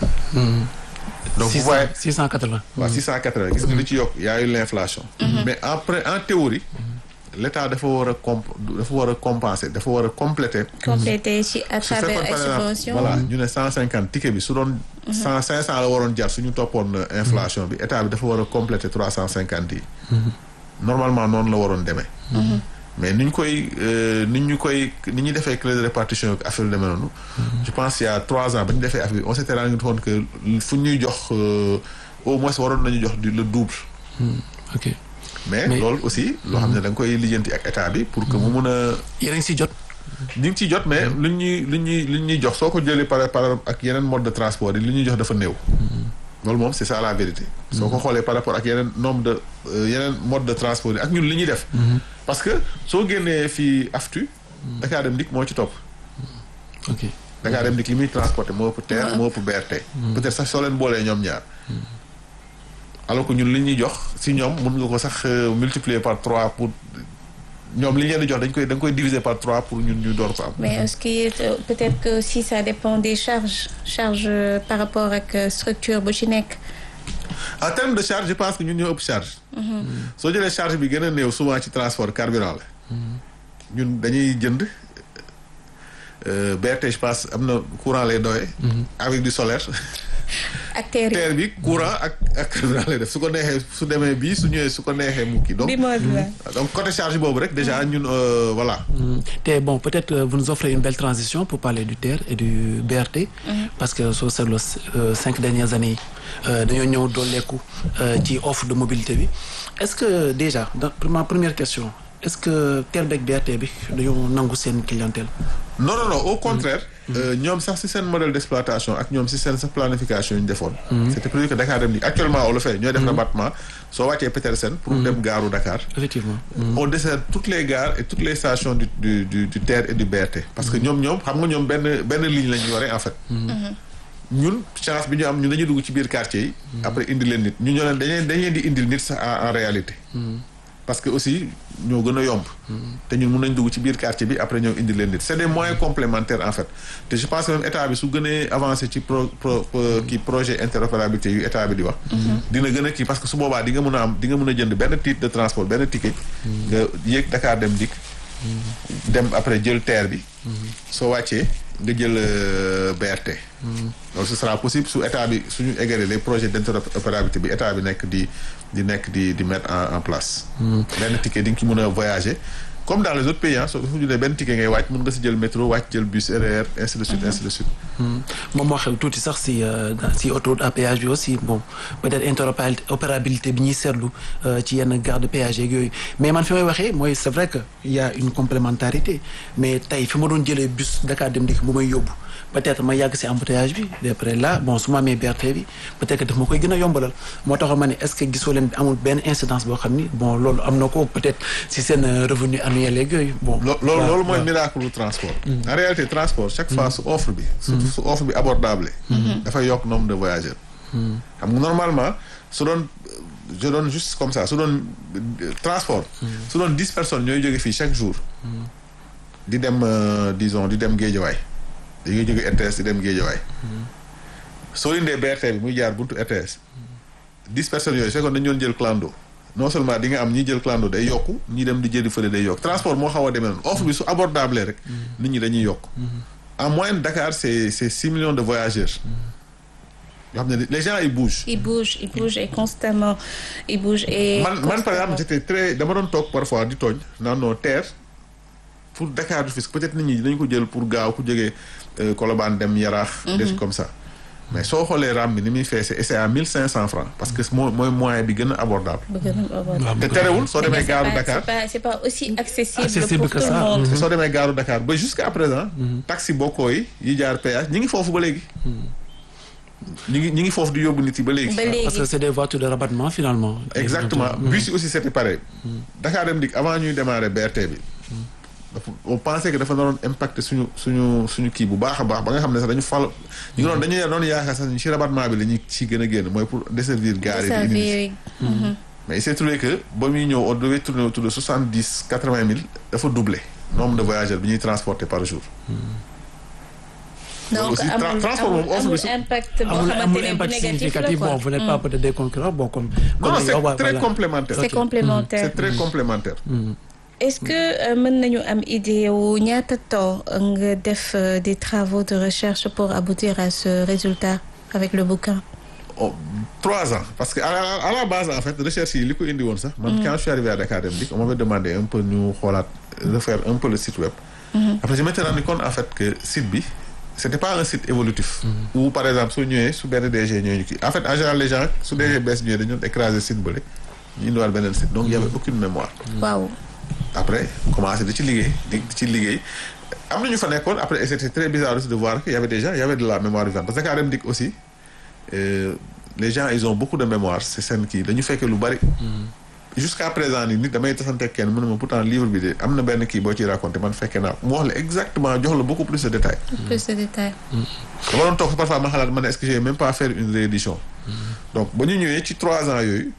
donc vous 600 voyez 680. waaw six cent quatre-vingts gis nga li ci yokk y a eu l'inflation mais en pré- en théorie l'État dafa war a comp dafa war a compenser dafa war a compléter complété ci à su travers fekkoon ay par exemple subventions. voilà ñu ne cent cinquante ticket bi su doon cent cinq cent la waroon jar suñu toppoon euh, inflation bi état bi dafa war a compléter trois cent cinquante yi normalement noonu la waroon demee mais ni ñu koy euh, ni ñu koy ni ñu defee clé de répartition ak affaire yu demee noonu je pense il y a trois ans ba ñu defee affaire bi on s'était rendu compte que fu ñuy jox euh, au moins waroon nañu jox du le double ok mais Mais- loolu aussi loo xam ne da nga koy lijjanti ak état bi pour que mu mun a yéen a ngi si jot. ñu ngi ciy jot mais lu ñuy lu ñuy lu ñuy jox soo ko jëlee par par ak yeneen mode de transport yi lu ñuy jox dafa néew. loolu moom c'est ça la vérité. soo ko xoolee par rapport ak yeneen nombre de euh, yeneen mode de transport yi ak ñun li ñuy def. parce que soo génnee fii aftu. Dakar Dem Dikk moo ci topp. ok Dakar Dem Dikk li muy transporter moo ëpp TER moo ëpp BRT. peut-être sax soo leen boolee ñoom ñaar. alors que ñun li ñuy jox si ñoom mun nga ko sax euh, multiplier par trois pour ñoom li ñu leen di jox dañ koy da nga koy diviser par trois pour ñun ñu door ko am. mais est-ce que euh, peut-être que si ça dépend des charges charges euh, par rapport ak euh, structure bu ci nekk. en termes de charge je pense que ñun ñoo ëpp charge. soo jëlee charge bi gën a néew souvent ci transport carburant la. ñun dañuy jënd euh, BRT je pense am na courant lay doyee. avec du solaire. ak terre yi terre bi courant ak ak carburant lay def su ko neexee su demee bii su ñëwee su ko neexee mu kii donc. bi mode la. donc côté charge boobu rek déjà ñun euh, voilà. Mm. te bon peut-être euh, vous nous offrez une belle transition pour parler du TER et du BRT. parce que soo seetloo euh, cinq dernières années yi euh, dañoo ñëw dooleeku euh, ci offre de mobilité bi est-ce que déjà dans pour ma première question est-ce que TER beeg BRT bi dañoo nangu seen clientèle. non non non au contraire. euh, ñoom sax ci seen modèle d'exploitation ak ñoom ci seen sa planification yu ñu defoon. c'était prévu que Dakar Dem Dikk actuellement on le fait ñooy def rabattement soo wàccee Petersen pour dem gaaru Dakar. effectivement. on dessert toutes les gares et toutes les stations du du du, du TER et du BRT parce que ñoom ñoom xam nga ñoom benn benn ligne la ñu yore en fait. ñun chance bi ñu am ñun dañuy dugg ci biir quartier yi. après indi leen nit ñu ñoo leen dañuy dañuy di indil nit sax en en réalité. parce que aussi ñoo gën a yomb. te ñun mun nañ dugg ci biir quartier bi après ñoo indi leen nit c'est des moyens complémentaires en fait te je pense que même état bi su gënee avancé ci pro pro kii projet interopérabilité yu état bi di wax. dina gën a kii parce que su boobaa di nga mën a am di nga mën a jënd benn titre de transport benn ticket. nga yéeg Dakar dem dikk. dem après jël TER bi. soo wàccee nga jël BRT. donc ce sera possible su état bi suñu égalee les projets d'interopérabilité bi état bi nekk di di nekk di di mettre en en place. benn ticket di nga ci mën a voyager comme dans les autres pays ah soo fu ñu nee benn ticket ngay wàcc mën nga si jël métro wàcc jël bus RER ainsi de suite ainsi de suite. moom moo xew tuuti sax si si autoroute à péage bi aussi bon peut-être interopérabilité bi ñuy seetlu ci yenn gare de péage yeeg yooyu mais man fi may waxee mooy c'est vrai que il y a une complémentarité mais tey fi ma doon jëlee bus Dakar Dem Dikk bu may yóbbu peut-être ma yàgg si embouteillage bi d'après là bon su ma amee BRT bi peut-être que daf ma koy gën a yombalal moo tax ma ne est-ce que gisoo leen amul benn incidence boo xam ni bon loolu am na ko peut-être si seen revenu annuel yeeg yooyu bon. loolu loolu mooy miracle du transport. en réalité transport chaque fois su offre bi. surtout su offre bi abordable. dafay yokk nombre de voyageurs. xam nga normalement su doon je donne juste comme ça su doon transport. su doon dix personnes ñooy jóge fii chaque jour. di dem disons di dem Guédiawaye dañuy jóge RTS di dem Guédiawaye. soo indee BRT bi muy jaar buntu RTS. dix personnes yooyu fekkoon dañu doon jël clando. non seulement di nga am ñi jël clando day yokku ñi dem di jëli fële day yokk transport moo xaw a demee noonu offre bi su abordable rek. nit ñi dañuy yokk. en moyenne Dakar c'est c'est six millions de voyageurs. yoo xam ne les gens ils bougent. ils bougent ils bougent et constamment ils bougent et. man man par exemple j'étais très dama doon toog parfois di tooñ naan non TER pour Dakar du Rufisque peut-être nit ñi dañu ko jël pour gaaw ku jógee Colobane dem Yaraax. des trucs comme ça. mais soo xoolee ram bi ni muy feese et c'est à mille cinq cents francs parce que moo mooy moyen bi gën a abordable. bu gën a abordable. te terewul soo demee gaaru Dakar c'est pas c'est pas aussi accessible. Accessible pour que tout le ça. monde. te soo demee gaaru Dakar ba jusqu'à présent. taxi bokkoo yi yi jaar péage ñi ngi foofu ba léegi. ñi ngi ñi ngi foofu di yóbbu nit yi ba léegi. ba parce léegi que c'est des voitures de rabattement finalement. exactement bus yi aussi c'était pareil. Dakar Dem Dikk avant ñuy démarrer BRT bi. dafa on pensait que dafa naroon impacter suñu suñu suñu kii bu baax a baax ba nga xam ne sax dañu fal. ñu ngi doon dañuy doon yaakaar sax ci rabattement bi la ñuy ci gën a génn mooy pour desservir gare yi. di indi nit Servir. mais il s'est trouvé que ba muy ñëw on devait tourner autour de soixante dix quatre vingt mille dafa doubler nombre de voyageurs bi ñuy transporter par jour. donc aussi tra- amul transport moom amul offre bi amul su- impact boo amul xamante amul ne bu impact négatif la significatif quoi. bon vous n'êtes pas peut-être des concurrents bon comme. non comme c'est yow, très voilà. complémentaire. c'est complémentaire. c'est très complémentaire. est-ce que euh, mën nañu am idée wu ñaata temps nga def euh, des travaux de recherche pour aboutir à ce résultat avec le bouquin. Oh, trois ans parce que à la, à la base en fait recherche yi li ko indi woon sax man quand je suis arrivé à Dakar Dem Dikk on m'avait demandé un peu ñu xoolaat refaire un peu le site web après je m'étais rendu compte en fait que site bi c'était pas un site évolutif où par exemple soo ñëwee su benn DG ñëwee ñu kii en fait en général les gens su DG bees ñëwee dañu doon écraser site bële ñu indiwaat beneen site donc il y avait aucune mémoire waaw. après commencé di ci liggéey di ci liggéey am na ñu fa nekkoon après et c'était très bizarre aussi de voir qu'il y avait des gens il y avait de la mémoire vivante parce que Dakar Dem Dikk aussi euh, les gens ils ont beaucoup de mémoire c'est seen kii dañu fekkee lu bari. jusqu'à présent nii nit damay tasante ak kenn mu ne ma pourtant livre bi de am na benn kii boo ciy raconté man fekkee naa mu wax la exactement jox la beaucoup plus de détails. plus de détails. dama doon toog parfois ma xalaat ma ne est-ce que j'ai même pas faire une réédition. donc ba ñu ñëwee ci trois ans yooyu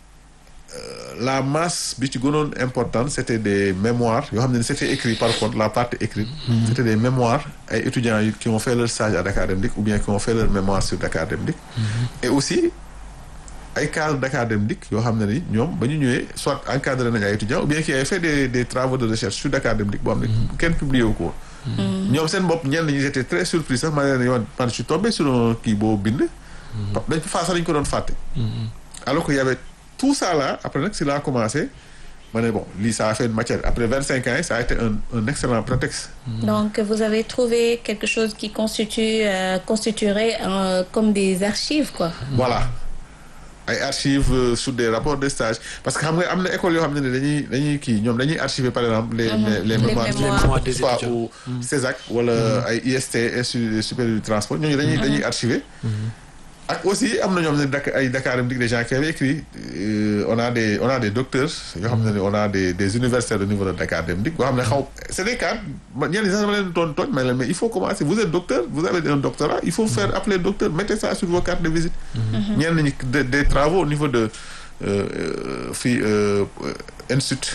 la masse bi ci gënoon importante c'était des mémoires yoo xam ne c'était écrit par contre la partie écrite. c'était des mémoires ay étudiants yu qui ont fait leur stage à Dakar Dem Dikk ou bien qui ont fait leur mémoire sur Dakar Dem Dikk. et aussi ay cadres Dakar Dem Dikk yoo xam ne ni ñoom ba ñu ñëwee soit encadré nañu ay étudiants ou bien qui avaient fait des des travaux de recherche sur Dakar Dem Dikk boo xam ne kenn publié wu ko woon. ñoom seen bopp ñenn ñi j'étais très surpris sax ma ne leen yow man je suis tombé sur un kii boo bind. dañ fa sax dañ ko doon fàtte. alors que y avait tout ça là après nag si laa commencé ma ne bon lii ça a fait une matière après vingt cinq ans ça a été un un excellent prétexte. Donc vous avez trouvé quelque chose qui constitue euh, constituerait euh, comme des archives quoi. voilà ay archives euh, sur des rapports de stage parce que xam nga am na école yoo xam ne dañuy dañuy kii ñoom dañuy archiver par exemple. les les les mémoires mémoires des soit étudiants. au CESAC wala ay IST Institut supérieur du transport ñooñu dañuy dañuy archiver. ak aussi am na ñoom ne Dakar ay Dakar Dem Dikk des gens qui avaient écrit euh, on a des on a des docteurs yoo xam ne on a des des universitaires au niveau de Dakar Dem Dikk boo xam ne xaw c'est des cadres ma ñenn ñi sax dama leen doon tooñ mais leen mais il faut commencer vous êtes docteur vous avez un doctorat il faut faire appeler docteur mettez ça sur vos cartes de visite ñenn ñi de- des travaux au niveau de euh, euh, fii euh, institut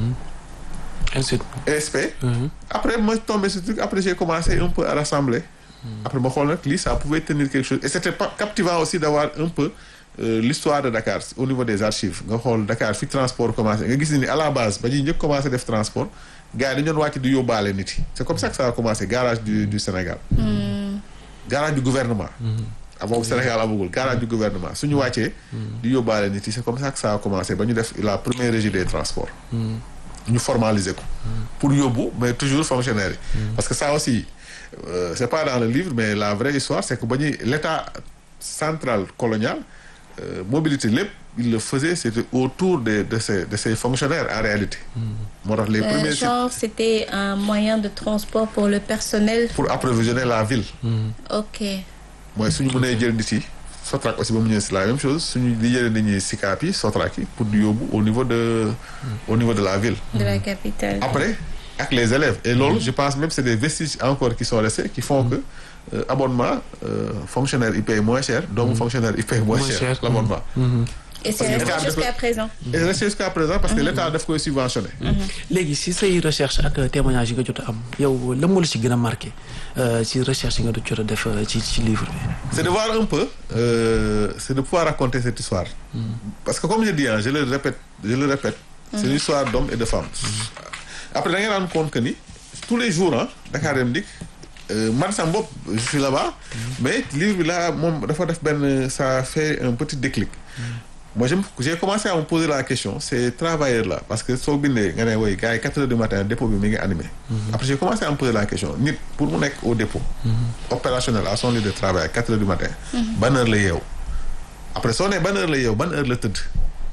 ensuite ESP après ma tombé sur truc après j'ai commencé un peu à rassembler après ma xool nag lii ça pouvait tenir quelque chose et c'était pas captivant aussi d'avoir un peu euh, l'histoire de Dakar au niveau des archives nga xool Dakar fi transport commencé nga gis ni à la base ba ñuy njëkk commencé def transport gars yi dañu doon wàcc di yóbbaale nit yi c'est comme ça que ça a commencé garage du du Sénégal garage du gouvernement avant Sénégal amagul garage du gouvernement suñu wàccee di yóbbaale nit yi c'est comme ça que ça a commencé ba ñu def la première régie des transports ñu formaliser ko pour yóbbu mais toujours fonctionnaire yi parce que ça aussi euh, c'est pas dans le livre mais la vraie histoire c'est que ba ñuy l'état central colonial euh, mobilité lépp il le faisait c'était autour de de ces de ces fonctionnaires en réalité moo tax les Euh, premiers sites genre, c'était un moyen de transport pour le personnel. pour approvisionner la ville Ok. mooy suñu mënee jël nit yi Sotrac aussi ba mu ñëwee c'est la même chose suñu di jëlee nit ñi Sicap yi Sotrac yi pour di yóbbu au niveau de au niveau de la ville De la capitale. après ak les élèves et loolu je pense même c'est des vestiges encore qui sont restés qui font que euh, abonnement euh, fonctionnaire il paye moins cher doomu fonctionnaire il paye moins, Moins cher, cher. l'abonnement Et c'est parce que resté cadre jusqu'à de- présent. et resté jusqu'à présent parce que l'état daf koy subventionné léegi si say recherche ak témoignage yi nga jot a am yow lan moo la ci gën a marqué euh, ci recherche yi nga jot a def euh, ci ci livre bi. c'est de voir un peu euh, c'est de pouvoir raconter cette histoire parce que comme je dis hein, je le répète je le répète c'est une histoire d'hommes et de femmes après da ngay rendre compte que ni tous les jours ah Dakar Dem Dikk euh, man sama bopp je suis là-bas mais livre bi là moom dafa def benn ça fait un petit déclic moi je me- j'ai commencé à me poser la question ces travailleurs là parce que soo bindee nga ne woy gars yi quatre heures du matin dépôt bi mi ngi animé après j'ai commencé à me poser la question nit pour mu nekk au dépôt opérationnel à son lieu de travail à quatre heures du matin ban heure la yeew après soo nee ban heure la yeew ban heure la tëdd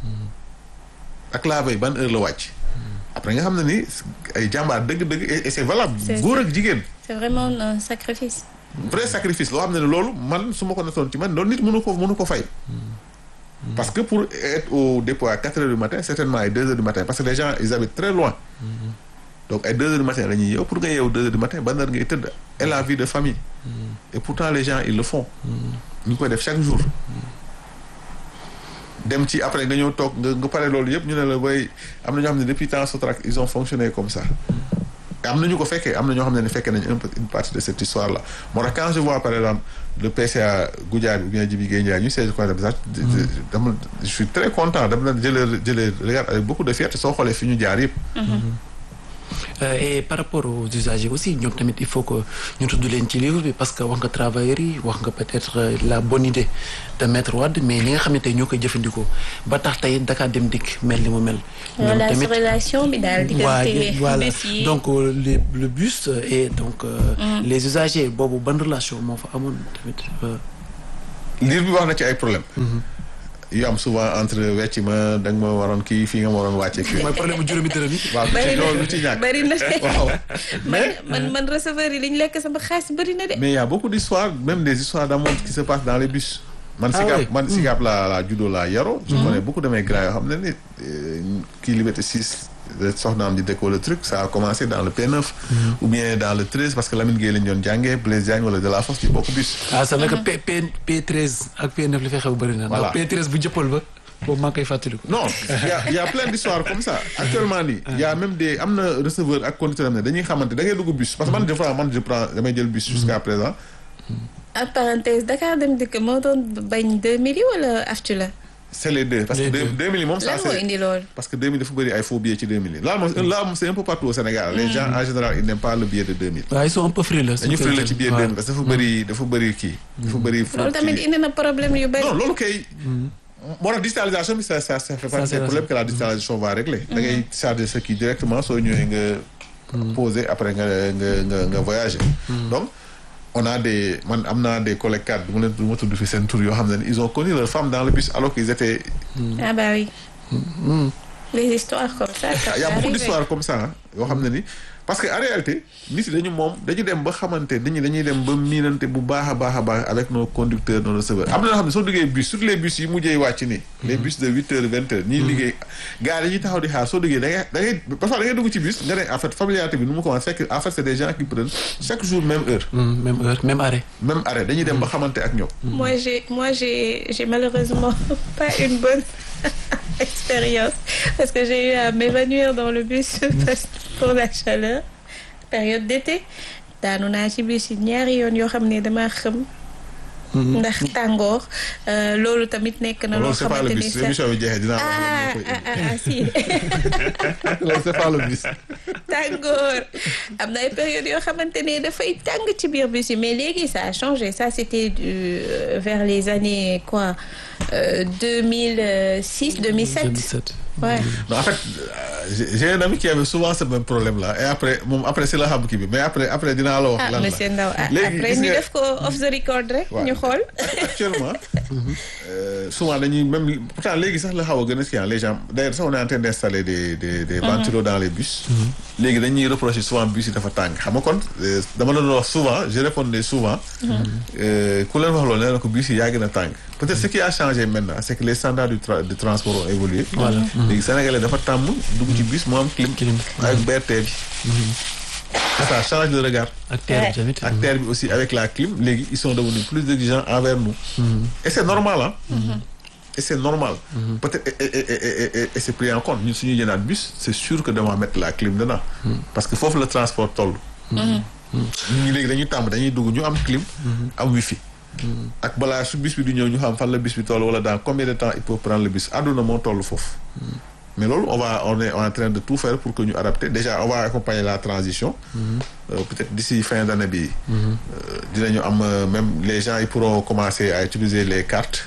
ak la veille ban heure la wàcc après nga xam ne ni ay jàmbaar dëgg-dëgg et et c'est valable C'est- góor ak jigéen C'est vraiment un sacrifice. vrai sacrifice loo xam ne ne loolu man su ma ko natoon ci man loolu nit mënu ko mënu ko fay parce que pour être au dépôt à quatre heures du matin certainement ay deux heures du matin parce que les gens ils habitent très loin donc ay deux heures du matin la ñuy yeew pour nga yeew deux heures du matin ban heure ngay tëdd et la vie de famille et pourtant les gens ils le font ñu ngi koy def chaque jour dem ci après nga ñëw toog nga nga pare loolu yëpp ñu ne la way am na ñoo xam ne depuis temps Sotrac ils ont fonctionné comme ça am na ñu ko fekkee am na ñoo xam ne ne fekkee nañ un peu une partie de cette histoire là moo tax quand je vois par exemple le PCA Goudiaby ou bien Djibi Gueye Ndiaye ñu siège conseil d'administration dama je suis très content dama leen jëlee jëlee regarde avec beaucoup de fierté soo xoolee fi ñu jaar yëpp Euh, et par rapport aux usagers aussi ñoom tamit il faut que ñu tudd leen ci livre bi parce que wax nga travailleurs yi wax nga peut-être euh, la bonne idée de Maître Wade mais ñi nga xam ne tey ñoo koy jëfandikoo ba tax tey Dakar Dem Dikk mel ni mu mel. Voilà, sur relation bi daal waa diggante voilà bés yi. donc euh, les- le bus euh, et donc euh, les usagers boobu ban relation moo fa amoon tamit. euh, livre bi wax na ci ay problème yu am souvent entre wecc ma da nga ma waroon kii fii nga ma waroon wàcce kii mooy problème bu juróomi dërëm yi. waaw Bari na loolu lu ci ñàkk bari na waaw man man man receveur yi li ñu lekk sama xaalis bari na de. mais il y a beaucoup d'histoires même des histoires d'amour qui se passent dans les bus man Ah Sicap oui. man Sicap la la juddoo la yaro je connais beaucoup de mes grands yoo xam ne ni euh, kii Liberté 6 soxnaam di déco le truc ça a commencé dans le P9 ou bien dans le 13 parce que Lamine Gueye lañ doon jàngee Blaise Diagne wala de la Fosse ci bokk bus ah c'est vrai que P P P13 ak P9 li fay xew bëri na. Voilà. ndax P13 bu jëppal ba boobu maa ngi koy fàttaliku. non il y a il y a plein d'histoires comme ça actuellement nii il y a même des am na receveur ak conducteur am ne dañuy xamante da ngay dugg bus parce que man des fois man je prends damay jël bus jusqu'à présent en parenthèse Dakar Dem Dikk moo doon bañ 2000 yi wala aftu la. c'est les deux parce que Les deux- deux. 2000 yi moom ça lan moo c'est indi loolu. parce que 2000 dafa bëri ay faux billets ci 2000 yi là moom là moom c'est un peu partout au Sénégal les gens en général ils n'aiment pas le billet de 2000 waaw ils sont un peu frileux. dañu fri la ci billet de 2000 parce que dafa bëri dafa bëri kii dafa bëri faux loolu tamit kii. indi na problème yu bari. non loolu kay moo tax digitalisation bi ça ça ça fait partie c'est des problèmes que la digitalisation va régler da ngay charger sa kii directement soo ñëwee nga poser après nga nga nga nga voyager donc on a des man am naa des collègues cadres du ma leen du ma tudd fi seen tur yoo xam ne ils ont connu leur femme dans le bus alors qu'ils étaient ah bah oui. les histoires comme ça. ça il y a peut beaucoup arriver. d'histoires comme ça ah yoo xam ne ni parce que en réalité nit yi dañu moom dañu dem ba xamante dañu dañuy dem ba miinante bu baax a baax a baax avec nos conducteurs nos receveurs am na yoo xam ne soo duggee bus surtout les bus yi mujjee wàcc nii les bus de huit heures vingt heures ñiy liggéey gars dañuy taxaw di xaar soo duggee da ngay da ngay parfois da ngay dugg ci bus nga ne en fait familiarité bi nu mu commencé fekk en fait c'est des gens qui prennent chaque jour même heure Mm, même heure même arrêt. même arrêt dañuy dem ba xamante ak ñoom Moi, j'ai, moi, j'ai, j'ai malheureusement pas une bonne expérience parce que j'ai eu à m'évanouir dans le bus parce- pour la chaleur, période d'été. daanu naa ci bus yi ñaari yoon yoo xam ne damaa xam. ndax tàngoor euh, loolu tamit nekk na loo loolu c'est pas le xamante ni bus sax émission bi jeexee dinaa ah wax ah ah ah, si loolu c'est pas le bus tàngoor am na ay période yoo xamante ne dafay tàng ci biir bus yi mais léegi ça a changé ça c'était du euh, vers les années quoi euh, 2006 2007 2007. ouais non en fait euh, j'ai j'ai un ami qui avait souvent ce même problème là et après moom après c'est la xam kii bi mais après après dinaa la wax ah lan la monsieur Ndaw ah léegi après gis ñu nga- def ko off the record rek Ouais. ñu xool actuellement euh, souvent dañuy même pourtant léegi sax la xaw a gën a skiant les gens d'ailleurs sax on est en train d'installer des des des ventilos dans les bus léegi dañuy reprocher souvent bus yi dafa tàng xam nga kon euh, dama la doon wax souvent je répondais souvent euh, ku leen wax loolu nee na ko bus yi yaa gën a tàng peut-être ce qui a changé maintenant c'est que les standards du tra- de transport ont évolué Voilà. léegi sénégalais dafa tàmm dugg ci bus mu am clim Clim. ak BRT bi ça change de regard ak terre bi tamit. ak terre bi aussi avec la clim léegi ils sont devenus plus exigeants envers nous et c'est normal hein et c'est normal peut-être et, et, et, et, et, et c'est pris en compte ñun suñuy jënaat bus c'est sûr que dama mettre la clim dedans parce que foofu le transport toll ñun ñi léegi dañuy tàmm dañuy dugg ñu am clim am wifi ak balaa su bus bi du ñëw ñu xam fan la bus bi toll wala dans combien de temps il peut prendre le bus àdduna moo toll foofu mais loolu on va on est en train de tout faire pour que ñu adapter déjà on va accompagner la transition Euh, peut-être d'ici fin d'année bi euh, dinañu am euh, même les gens ils pourront commencer à utiliser les cartes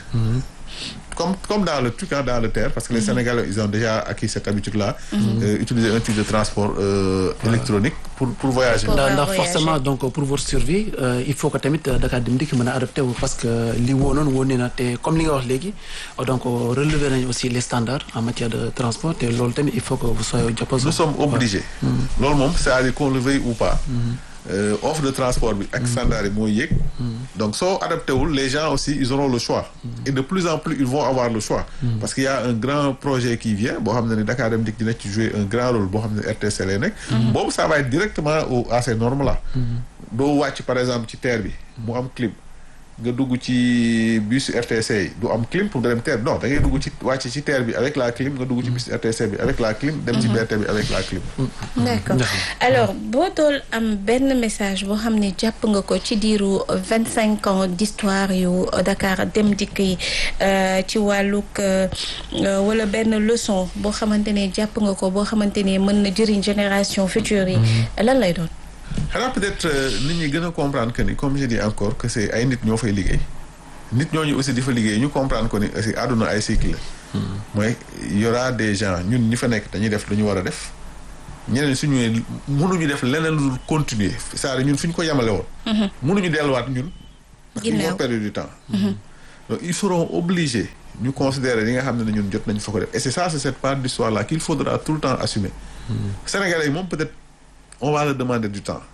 comme comme dans le truc hein, dans le terre parce que les Sénégalais ils ont déjà acquis cette habitude-là euh, utiliser un type de transport euh, électronique pour pour voyager Pour- ndax va ndax voyager. forcément donc pour votre survie euh, il faut que tamit euh, Dakar Dem Dikk mën a adapté wu parce que li woonoon woon na te comme li nga wax léegi euh, donc euh, relever nañu aussi les standards en matière de transport te loolu tamit il faut que vous soyez diapason. nous sommes obligés loolu moom c'est-à-dire qu'on le veuille ou pas euh, offre de transport bi ak standard yi mooy yéeg donc soo adapté wul les gens aussi ils auront le choix et de plus en plus ils vont avoir le choix parce qu'il y a un grand projet qui vient boo xam ne ni Dakar Dem Dikk dina ci jouer un grand rôle boo xam ne RTC lay nekk boobu ça va être directement au à ces normes là doo wàcc par exemple ci terre bi mu am clim nga dugg ci bus RTC yi du am clim pour nga dem terre non da ngay dugg ci wàcc ci terre bi avec la clim nga dugg ci bus RTC bi avec la clim dem ci BRT bi avec la clim d'accord alors boo dool am benn message boo xam ne jàpp nga ko ci diiru vingt cinq ans d'histoire yu Dakar Dem Dikk yi euh, ci wàllug euh, euh, wala benn leçon boo xamante ne jàpp nga ko boo xamante ne mën na jëriñ génération future yi lan lay doon xanaa peut-être euh, nit ñi gën a comprendre que ni comme je dis encore que c'est ay nit ñoo fay liggéey nit ñooñu aussi di fa liggéey ñu comprendre que ni aussi àdduna ay cycle la mooy y aura des gens ñun ñi fa nekk dañuy def lu ñu war a def ñeneen suñu ñëwee mënuñu def leneen lu dul continuer c'est-à-dire ñun fi ñu ko yemale woon mënuñu delluwaat ñun parce qu'ils Ginnaaw. vont perdre du temps donc ils seront obligés ñu considérer li nga xam ne ñun jot nañ fa ko def et c'est ça c'est cette part d'histoire là qu'il faudra tout le temps assumer Sénégalais yi moom peut-être on va leur demander du temps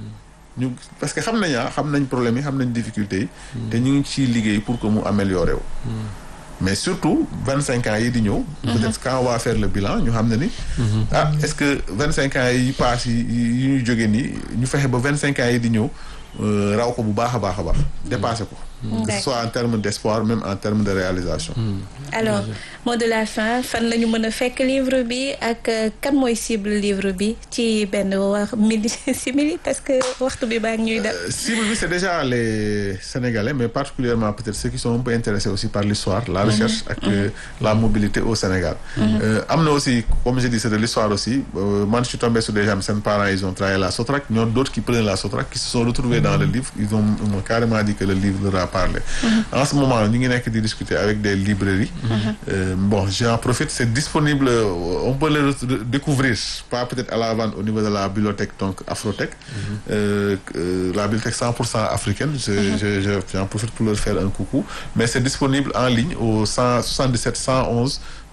ñu parce que xam nañ ah xam nañ problème yi xam nañ difficultés yi te ñu ngi ciy liggéey pour que mu améliorer wu mais surtout vingt cinq ans yi di ñëw peut-être quand on va faire le bilan ñu xam ne ni ah est-ce que vingt cinq ans yi passe yi yi ñuy jóge nii ñu fexe ba vingt cinq ans yi di ñëw euh, raw ko bu baax a baax a baax dépasser ko que ce soit en termes d'espoir même en termes de réalisation alors mot de la fin fan la ñu mën a fekk livre bi ak euh, kan mooy cible livre bi ci benn wax midi simili parce que waxtu bi baa ngi ñuy def Euh, cible bi c'est déjà les Sénégalais mais particulièrement peut-être ceux qui sont un peu intéressés aussi par l'histoire la recherche ak euh, la mobilité au Sénégal Euh, am na aussi comme je dis c'est de l'histoire aussi euh, man je suis tombé sur des gens seen parents ils ont travaillé la Sotrac ñoo d'autres qui prenaient la Sotrac qui se sont retrouvés dans le livre ils ont ils m'ont carrément dit que le livre leur a parlé en ce moment ñu ngi nekk di discuter avec des librairies Euh, bon j'en profite c'est disponible euh, on peut le re- découvrir pas peut-être à la vente au niveau de la bibliothèque donc Afrotech euh, euh, la bibliothèque 100% africaine je, je, je, j'en profite pour leur faire un coucou mais c'est disponible en ligne au 100 77 111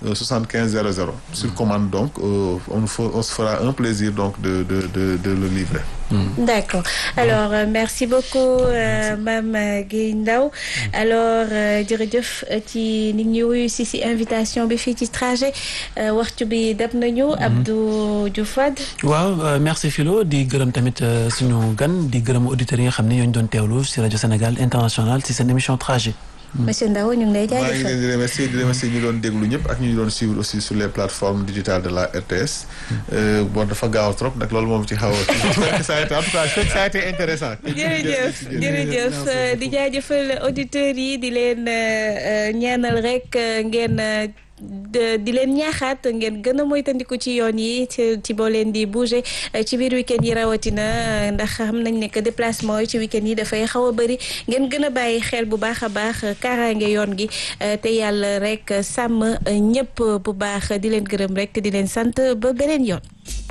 euh, 75 00 sur commande donc euh, on, nous fe- on se fera un plaisir donc de de de, de le livrer. D'accord alors euh, merci beaucoup euh, Mame Guèye Ndao alors euh, jërëjëf euh, ci nit ñi wuyu si si invitation bi fii ci trajet euh, waxtu bi dab nañu Abdou Diouf Wade waaw euh, merci Philo di gërëm tamit euh, suñu gan di gërëm auditeurs yi nga xam ne ñoo ñu doon teewlu si rajo Sénégal international si seen émission trajet. monsieur Ndao ñu ngi lay maa ngi jaajëfal leen di remercier di remercier ñu doon déglu ñëpp ak ñu doon suivre aussi sur les plateformes digitales de la RTS. Euh, bon dafa gaaw trop nag loolu moom ci xaw a. ça a été en tout cas ça a été intéressant. jërëjëf jërëjëf euh, di jaajëfal auditeurs yi di leen euh, ñaanal rek euh, ngeen euh, de- di leen ñaaxaat ngeen gën a moytandiku ci yoon yi ci ci boo leen di bouger euh, ci biir week-end yi rawatina euh, ndax xam nañ ne que déplacement yi ci week-end yi dafay xaw a bëri ngeen gën a bàyyi xel bu baax a baax euh, kaaraange yoon gi euh, te yàlla rek euh, sàmm euh, ñëpp bu baax di leen gërëm rek te di leen sant ba beneen yoon.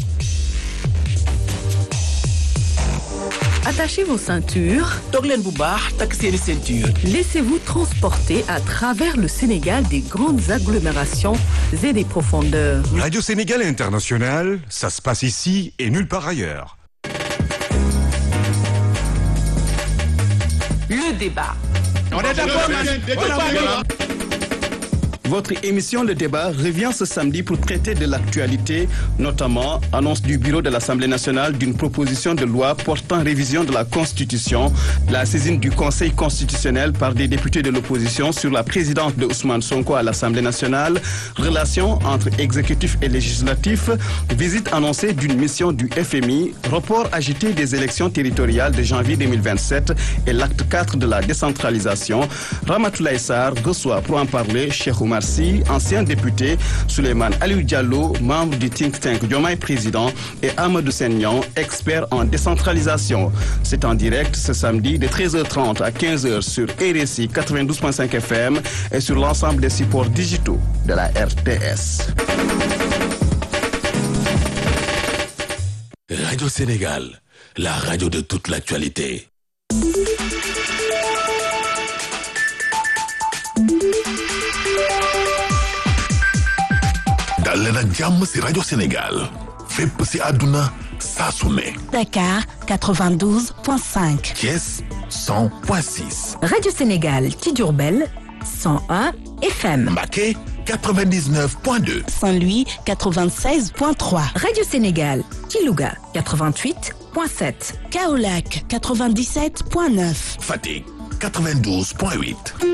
Attachez vos ceintures. toog leen bu baax takk seeni ceinture. Laissez-vous transporter à travers le Sénégal des grandes agglomérations et des profondeurs. Radio Sénégal International, ça se passe ici et nulle part ailleurs. Le débat. Votre émission Le Débat revient ce samedi pour traiter de l'actualité, notamment annonce du bureau de l'Assemblée nationale d'une proposition de loi portant révision de la Constitution, la saisine du Conseil constitutionnel par des députés de l'opposition sur la présidence de Ousmane Sonko à l'Assemblée nationale, relations entre exécutif et législatif, visite annoncée d'une mission du FMI, report agité des élections territoriales de janvier 2027 et l'acte 4 de la décentralisation. Ramatoulaye Sarr reçoit pour en parler Cheikh Oumar Sy, ancien député, Souleymane Aliou Diallo, membre du think tank Diomaye Président et Amadou Senyan, expert en décentralisation. C'est en direct ce samedi de 13h30 à 15h sur RSI 92.5 FM et sur l'ensemble des supports digitaux de la RTS. Radio Sénégal, la radio de toute l'actualité. dal leen ak jàmm ci Radio Sénégal fépp ci àdduna saa su ne Dakar 92.5. Thiès 100.6 Radio Sénégal ci Diourbel 101 FM. Mbacké 99.2 Saint-Louis 96.3. Radio Sénégal ci Louga 88.7. Kaolack 97.9. Fatick 92.8